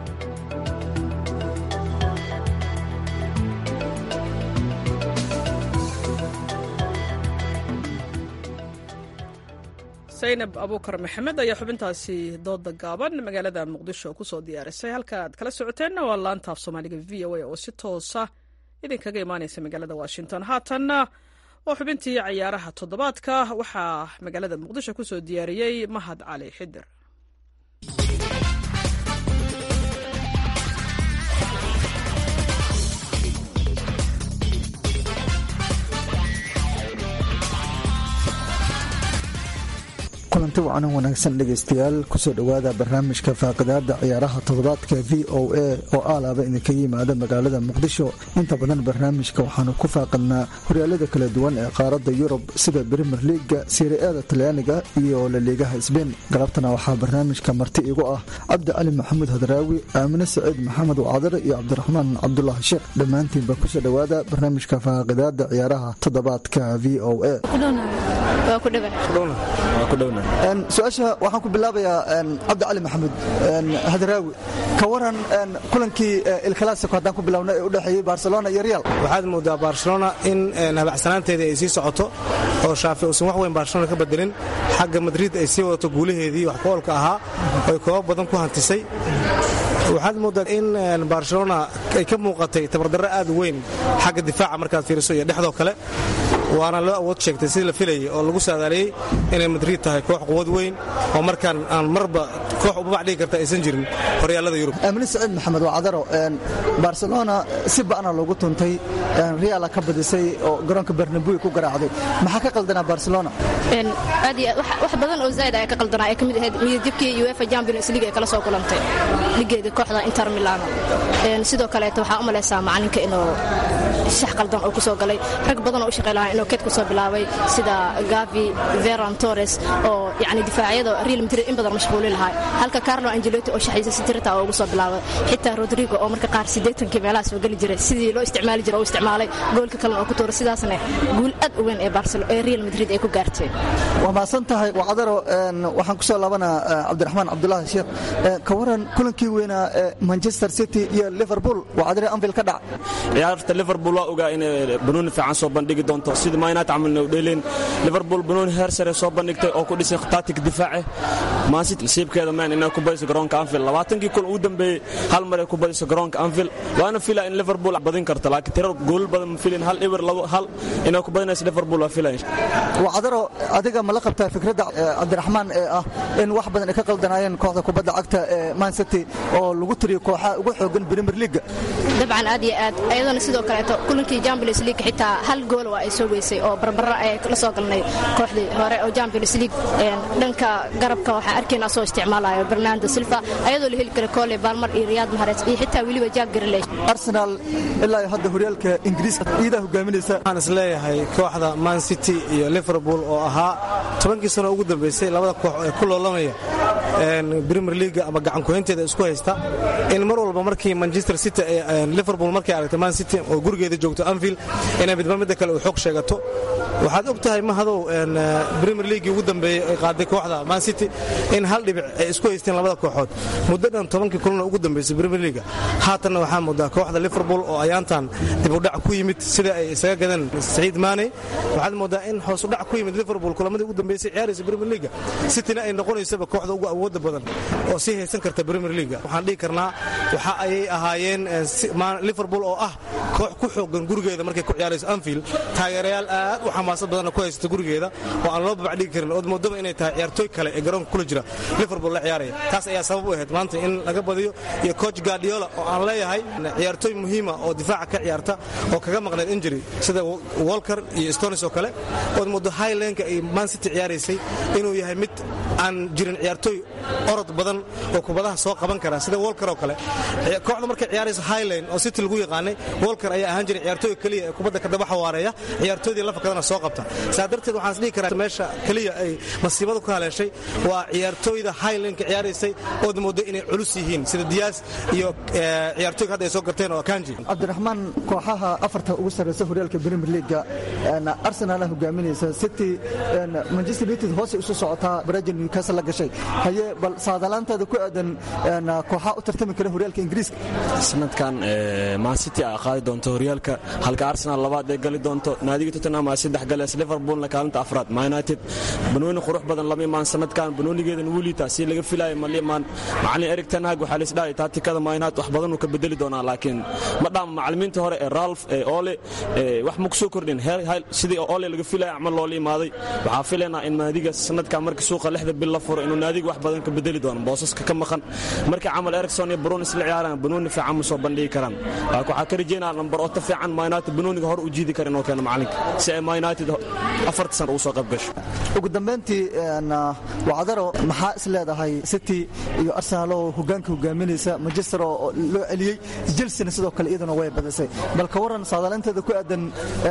saynab abuukar maxamed ayaa xubintaasi dooda gaaban magaalada muqdisho kusoo diyaarisay halka aad kala socoteenna waa laantaaf soomaaliga v o a oo si toosa idinkaga imaaneysa magaalada washington haatanna waa xubintii cayaaraha toddobaadka waxaa magaalada muqdisho kusoo diyaariyey mahad cali xidir kulanti wacanan wanaagsan dhegaystayaal kusoo dhowaada barnaamijka faaqidaada ciyaaraha toddobaadka v o a oo aalaaba idinkaga yimaada magaalada muqdisho inta badan barnaamijka waxaanu ku faaqidnaa horyaalada kala duwan ee qaaradda yurub sida brimer liiga siriada talyaaniga iyo laliigaha sbein galabtana waxaa barnaamijka marti igu ah cabdi cali maxamuud hadraawi aamine saciid maxamed wacadare iyo cabdiraxmaan cabdulaahi sheekh dhammaantiinba kusoo dhowaada barnaamijka faaqidaada ciyaaraha toddobaadka v o a su-aasha waxaan ku bilaabayaa cabdi cali maxamuud hadraawi ka waran kulankii ilclassico haddaan ku bilowna ee u dhexeeyey barcelona iyo real waxaad moodaa barcelona in habacsanaanteedii ay sii socoto oo shaafi uusan wax weyn barcelona ka bedelin xagga madrid ay sii wadato guulaheedii wax ku-oolka ahaa oy koobab badan ku hantisay waxaad moodaa in barcelona ay ka muuqatay tabardarro aad u weyn xagga difaaca markaad fiiriso iyo dhexdoo kale waana loo awood sheegtay sidii la filayay oo lagu saadaaliyey inay madrid tahay koox quwad weyn oo markaan aan marba koox ubabac dhigi karta aysan jirin horyaalada yurub aamine saciid maxamed wacdaro barcelona si ba'na loogu tuntay reala ka badisay oo garoonka bernabui ku garaacday maxaa ka qaldanaa barcelona aad iyo wax badan oo zaid ayaa ka qaldanaa ee ka mid ahayd midajabkii uefa champions league ee kala soo kulantay ligeeda kooxda inter milano sidoo kaleeto waxaa u malaysaa macalinka inuu shax qaldan oo kusoo galay rag badan oo u shaqey lahaa inuu keed kusoo bilaabay sida gavi veron torres oo yani difaacyada real madrid in badan mashquuli lahaa halka carlo angelotti oo shaxiisa sitirta oo ugu soo bilaabay xitaa rodrigo oo marka qaar siddeetankii meelaha soo geli jiray sidii loo isticmaali jiray oo isticmaalay goolka kalena oo ku tuuray sidaasna guul aad u weyn ee barcelo ee real madrid ay ku gaarteen waa mahadsan tahay wacdaro waxaan kusoo laabanaa cabdiraxmaan cabdulaahi sheekh ka waran kulankii weynaa manchester city iyo liverpool wacdare anvil ka dhac ciyaarta liverpool waa ogaa inay banooni fiican soo bandhigi doonto sida ma united camalna u dheeleen liverpool banooni heer sare soo bandhigtay oo ku dhisay tactic difaace maancity nasiibkeeda meen inay ku badiso garoonka anfield labaatankii kun ugu dambeeyey hal mar ay ku badiso garoonka anfield waana fila in liverpool badin karto laakiin tirar goolal badan ma filin hal eber labo hal inay ku badinayso liverpool waa filaya wacdaro adiga ma la qabtaa fikradda cabdiraxmaan ee ah in wax badan ay ka qaldanaayeen kooxda kubadda cagta ee mancity oo lagu tiriyo kooxaha ugu xoogan premier leaga dabcan aad iyo aad ayadana sidoo kaleeto kulankii champions league xitaa hal gool waa ay soo weysay oo barbara ay la soo galnay kooxdii hore oo champions league dhanka garabka waxaa arkayna soo isticmaalayo bernardo silva ayadoo la heli kara cole balmar iyo riyad mahares iyo xitaa weliba jack grelish arsenal ilaa hadda horyaalka ingiriiska iidaa hogaaminaysa waxaan is leeyahay kooxda man city iyo liverpool oo ahaa tobankii sano ugu dambeysay labada koox ee ku loolamaya premier league ama gacankuhaynteeda isku haysta in mar walba markii manchester city liverpool markay aragtay man city oo gurigeeda joogto anfield inay midba midda kale uu xog sheegato waxaad og tahay mahadow premier league ugu dambeeyey ay qaaday kooxda man city in hal dhibic ay isku haysteen labada kooxood muddo dhan tobankii kulana ugu dambeysay premier league haatanna waxaa moodaa kooxda liverpool oo ayaantan dibudhac ku yimid sida ay isaga gadeen saciid maane waxaad moodaa in hoosudhac ku yimid liverpool kulamadii ugu dambeysay ciyaaraysa premier league cityna ay noqonaysaba kooxda ugu awooda badan oo sii haysan karta premier league waxaan dhihi karnaa waxa ayay ahaayeen liverpool oo ah koox ku xoogan gurigeeda markay ku ciyaarayso anfield taageerayaal aad u xamaasad badanna ku haysata gurigeeda oo aan loo babacdhigi karin ood moodaba inay tahay ciyaartooy kale ee garoonka kula jira liverpool la ciyaaraya taas ayaa sabab u ahayd maanta in laga badiyo iyo coach guardiola oo aan leeyahay ciyaartooy muhiima oo difaaca ka ciyaarta oo kaga maqneed injury sida walker iyo stones oo kale ood moodo highlanka ay man city ciyaaraysay inuu yahay mid aan jirin ciyaartooy orod badan oo kubadaha soo qaban kara sida walker oo kale kooxda markay ciyaarayso highland oo city lagu yaqaanay walker ayaa ahaan jiray ciyaartooy keliya ee kubadda kadaba xawaareeya ciyaartooydii lafakadana soo qabta saa darteed waxaan isdhihi karaa meesha keliya ay masiibadu ka haleeshay waa ciyaartooyda highlandka ciyaaraysay ood moodo inay culus yihiin sida diyaas iyo ciyaartooyga hadda ay soo garteen oo kanji cabdiraxmaan kooxaha afarta ugu sarreysa horyaalka premier leaga arsenal hogaaminaysa city manchester united hoosay isu socotaa brajin newcastle la gashay haye bal saadalaanteeda ku aadan kooxaha u tartami kara horyaalka ingiriiska sanadkan man city a qaadi doonto horyaalka halka arsenal labaad ee gali doonto naadiga tottenham aa saddex galees liverpoolna kaalinta afraad ma united banooni qurux badan lama imaan sanadkan banoonigeedan wuliita si laga filayo ma liimaan macalin erig tanhag waxaa laisdhahay taatikada ma united wax badan uu ka bedeli doonaa laakiin ma dhaama macalimiinta hore ee ralf ee ole wax ma ku soo kordhin sidii ole laga filaya camal loola imaaday waxaa filaynaa in naadiga sanadkan marka suuqa lixda bil la furo inuu naadiga wax badan ka bedeli doono boosaska ka maqan markii camal ericson iyo baroon isla ciyaaraan banooni fiican ma soo bandhigi karaan laakiin waxaa ka rajeynaa lambar oto fiican ma united banooniga hor u jiidi kara inuu keeno macalinka si ay ma united afarta san ugu soo qayb gasho ugu dambayntii wacdaro maxaa is leedahay city iyo arsenal oo hogaanka hogaaminaysa manchester oo loo celiyey chelsea sidoo kale iyaduna way badisay bal ka waran saadaalaynteeda ku aadan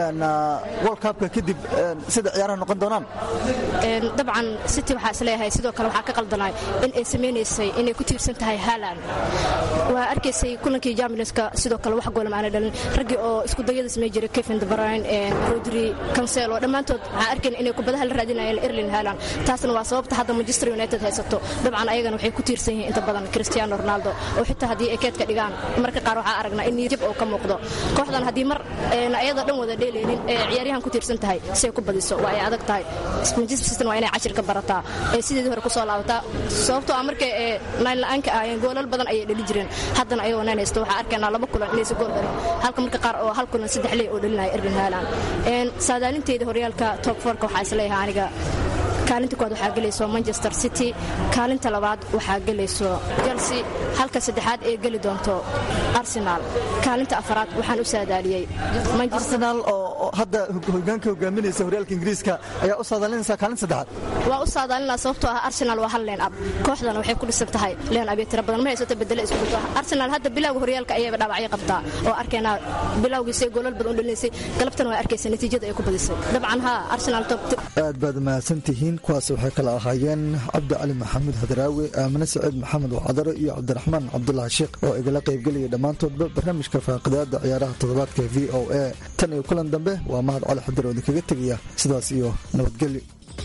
world cupka kadib sida ciyaaraha noqon doonaan dabcan city waxaa isleeyahay sidoo kale waxaa ka qaldanay in ay samaynaysay inay ku tiirsan tahay haaland waa arkaysay kulankii jamionska sidoo kale wax goolam aanay dhalin raggii oo isku dayada samey jiray kevin de bruyne rodri cancelo dhammaantood waxaa arkayna inay kubadaha la raadinayeen erling haaland taasna waa sababta hadda manchester united haysato dabcan ayagana waxay ku tiirsan yihiin inta badan cristiano ronaldo oo xitaa haddii ay keedka dhigaan marka qaar waxaa aragnaa in niyadjab oo ka muuqdo kooxdan haddii mar ayada dhan wada dheelaynin ee ciyaaryahan ku tiirsan tahay si ay ku badiso waa ay adag tahay manchester city waa inay cashir ka barataa ee sideedii hore kusoo laabataa sababtoo ah markay ee nayn la'aanka ahaayeen goolal badan ayay dhali jireen haddana ayagoo nayn haysto waxaa arkaynaa laba kulan inaysa gool dhalin halka marka qaar oo hal kulan saddex ley oo dhalinaya erling haaland saadaalinteeda horyaalka top forka waxaa isleeyahay aniga kaalinta koowaad waxaa gelayso manchester city kaalinta labaad waxaa gelayso chelsea halka saddexaad ee geli doonto arsenal kaalinta afaraad waxaan u saadaaliyey arsenal oo hadda hogaanka hogaaminaysa horyaalka ingiriiska ayaa u saadaalinaysa kaalinta saddexaad waa u saadaalinaa sababtoo ah arsenal waa hal leen ab kooxdana waxay ku dhisan tahay leen abyo tira badan ma haysato bedele isku dhigto arsenal hadda bilowga horyaalka ayayba dhaawacyo qabtaa oo arkaynaa bilowgiisay goolal badan u dhalinaysay galabtana waa arkaysa natiijada ay ku badisay dabcan haa arsenal top aad baad mahadsantihiin kuwaas waxay kala ahaayeen cabdi cali maxamuud hadraawi aamine saciid maxamed wacdaro iyo cabdiraxmaan cabdulaahi sheekh oo igala qaybgelaya dhammaantoodba barnaamijka faaqidaada ciyaaraha toddobaadka v o a tan iyo kulan dambe waa mahad cali xadir oo idinkaga tegaya sidaas iyo nabadgelyo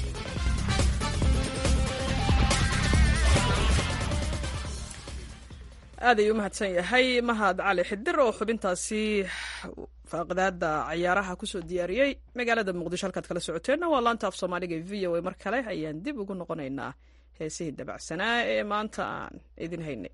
aad ayuu u mahadsan yahay mahad cali xidir oo xubintaasi faaqidaada ciyaaraha kusoo diyaariyey magaalada muqdisho halkaad kala socoteenna waa laanta af soomaaliga v o a mar kale ayaan dib ugu noqonaynaa heesihii dabacsanaa ee maanta aan idin haynay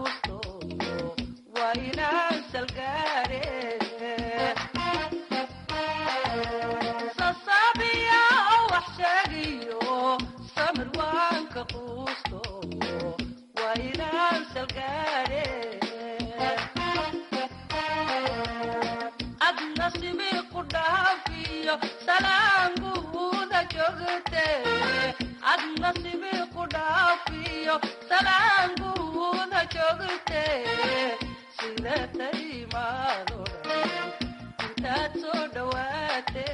quusto waa inaan salgaare sasabiya wax sheegiyo samir waan ka quusto waa inaan salgaare ad nasibi ku dhaafiyo salaanguuda joogte ad nasibi ku dhaafiyo salaanguuda joogte sida taimaado intaad soo dhawaate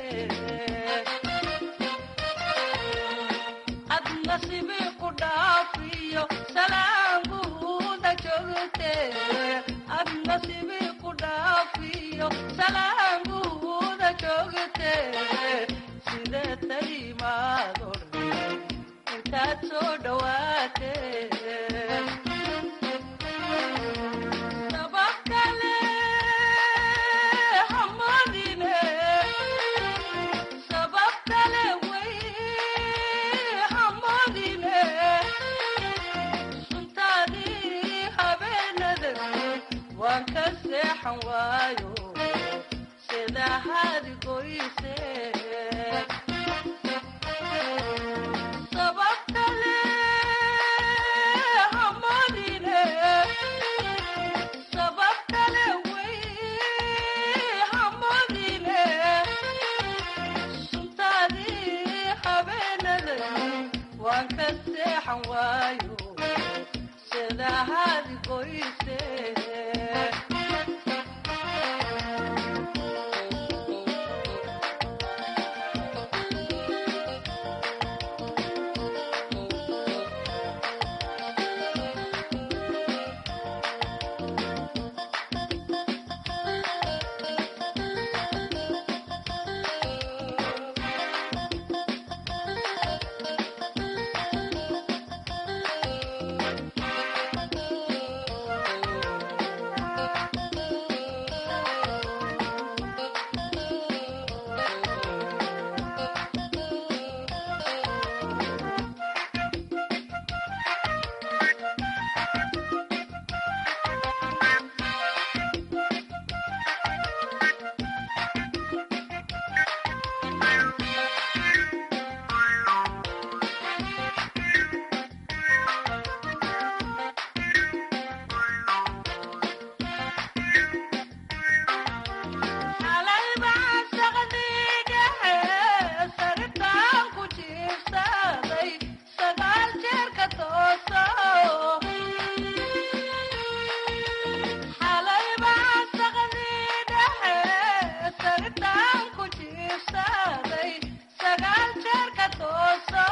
ad nasibi ku dhaafiyo salaanguuda joogte ad nasibi ku dhaafiyo salaanguuda joogte sida taimaado intaad soo dhawaate sabab kale hamadine sabab kale way hamadine suntaadii habeenada waan ka seexan waayo sida hadi goyse sabab kale hamadine sabab kale way hamadine suntaadii habeenada waan ka seexan waayo sida hadi goyse xalay baan saqdigahe saritaan ku jiibsaday sagaal jeerka tooso xalay baan saqdigahe saritaan ku jiibsaday sagaal jeerka tooso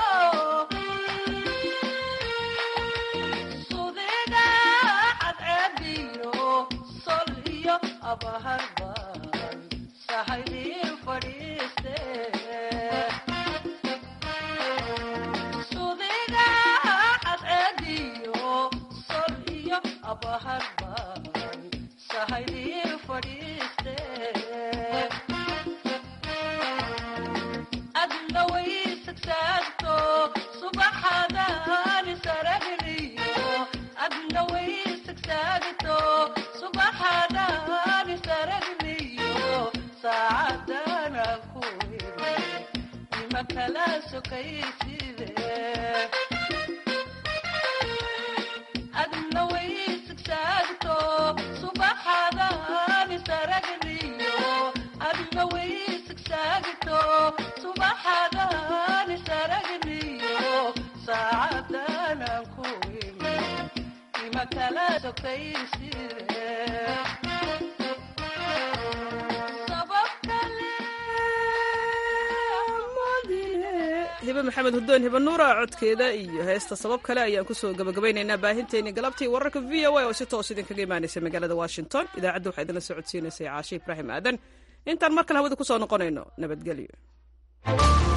sudiga cadceediyo sol iyo abaharban sahaydii fadhiiste sudiga cadceediyo sol iyo abaharban sahaydii fadhiiste adna way sagsaagto subaxadani saragniyo adna way sagsaagto subaxadani saragniyo saacadana ku iri ima kala sokayside adna way sagsaagto subaxadani saragniyo adna way sagsaagto subaxadani saragniyo saacadana ku iri ima kala sokayside sabab kale hibe maxamed hudoon hibe nuura codkeeda iyo heesta sabab kale ayaan kusoo gabagabaynaynaa baahinteennii galabtii wararka v o a oo si toos idinkaga imaanaysa magaalada washington idaacadda waxaa idinla socodsiinaysay caashe ibraahim aadan intaan mar kale hawada kusoo noqonayno nabadgelyo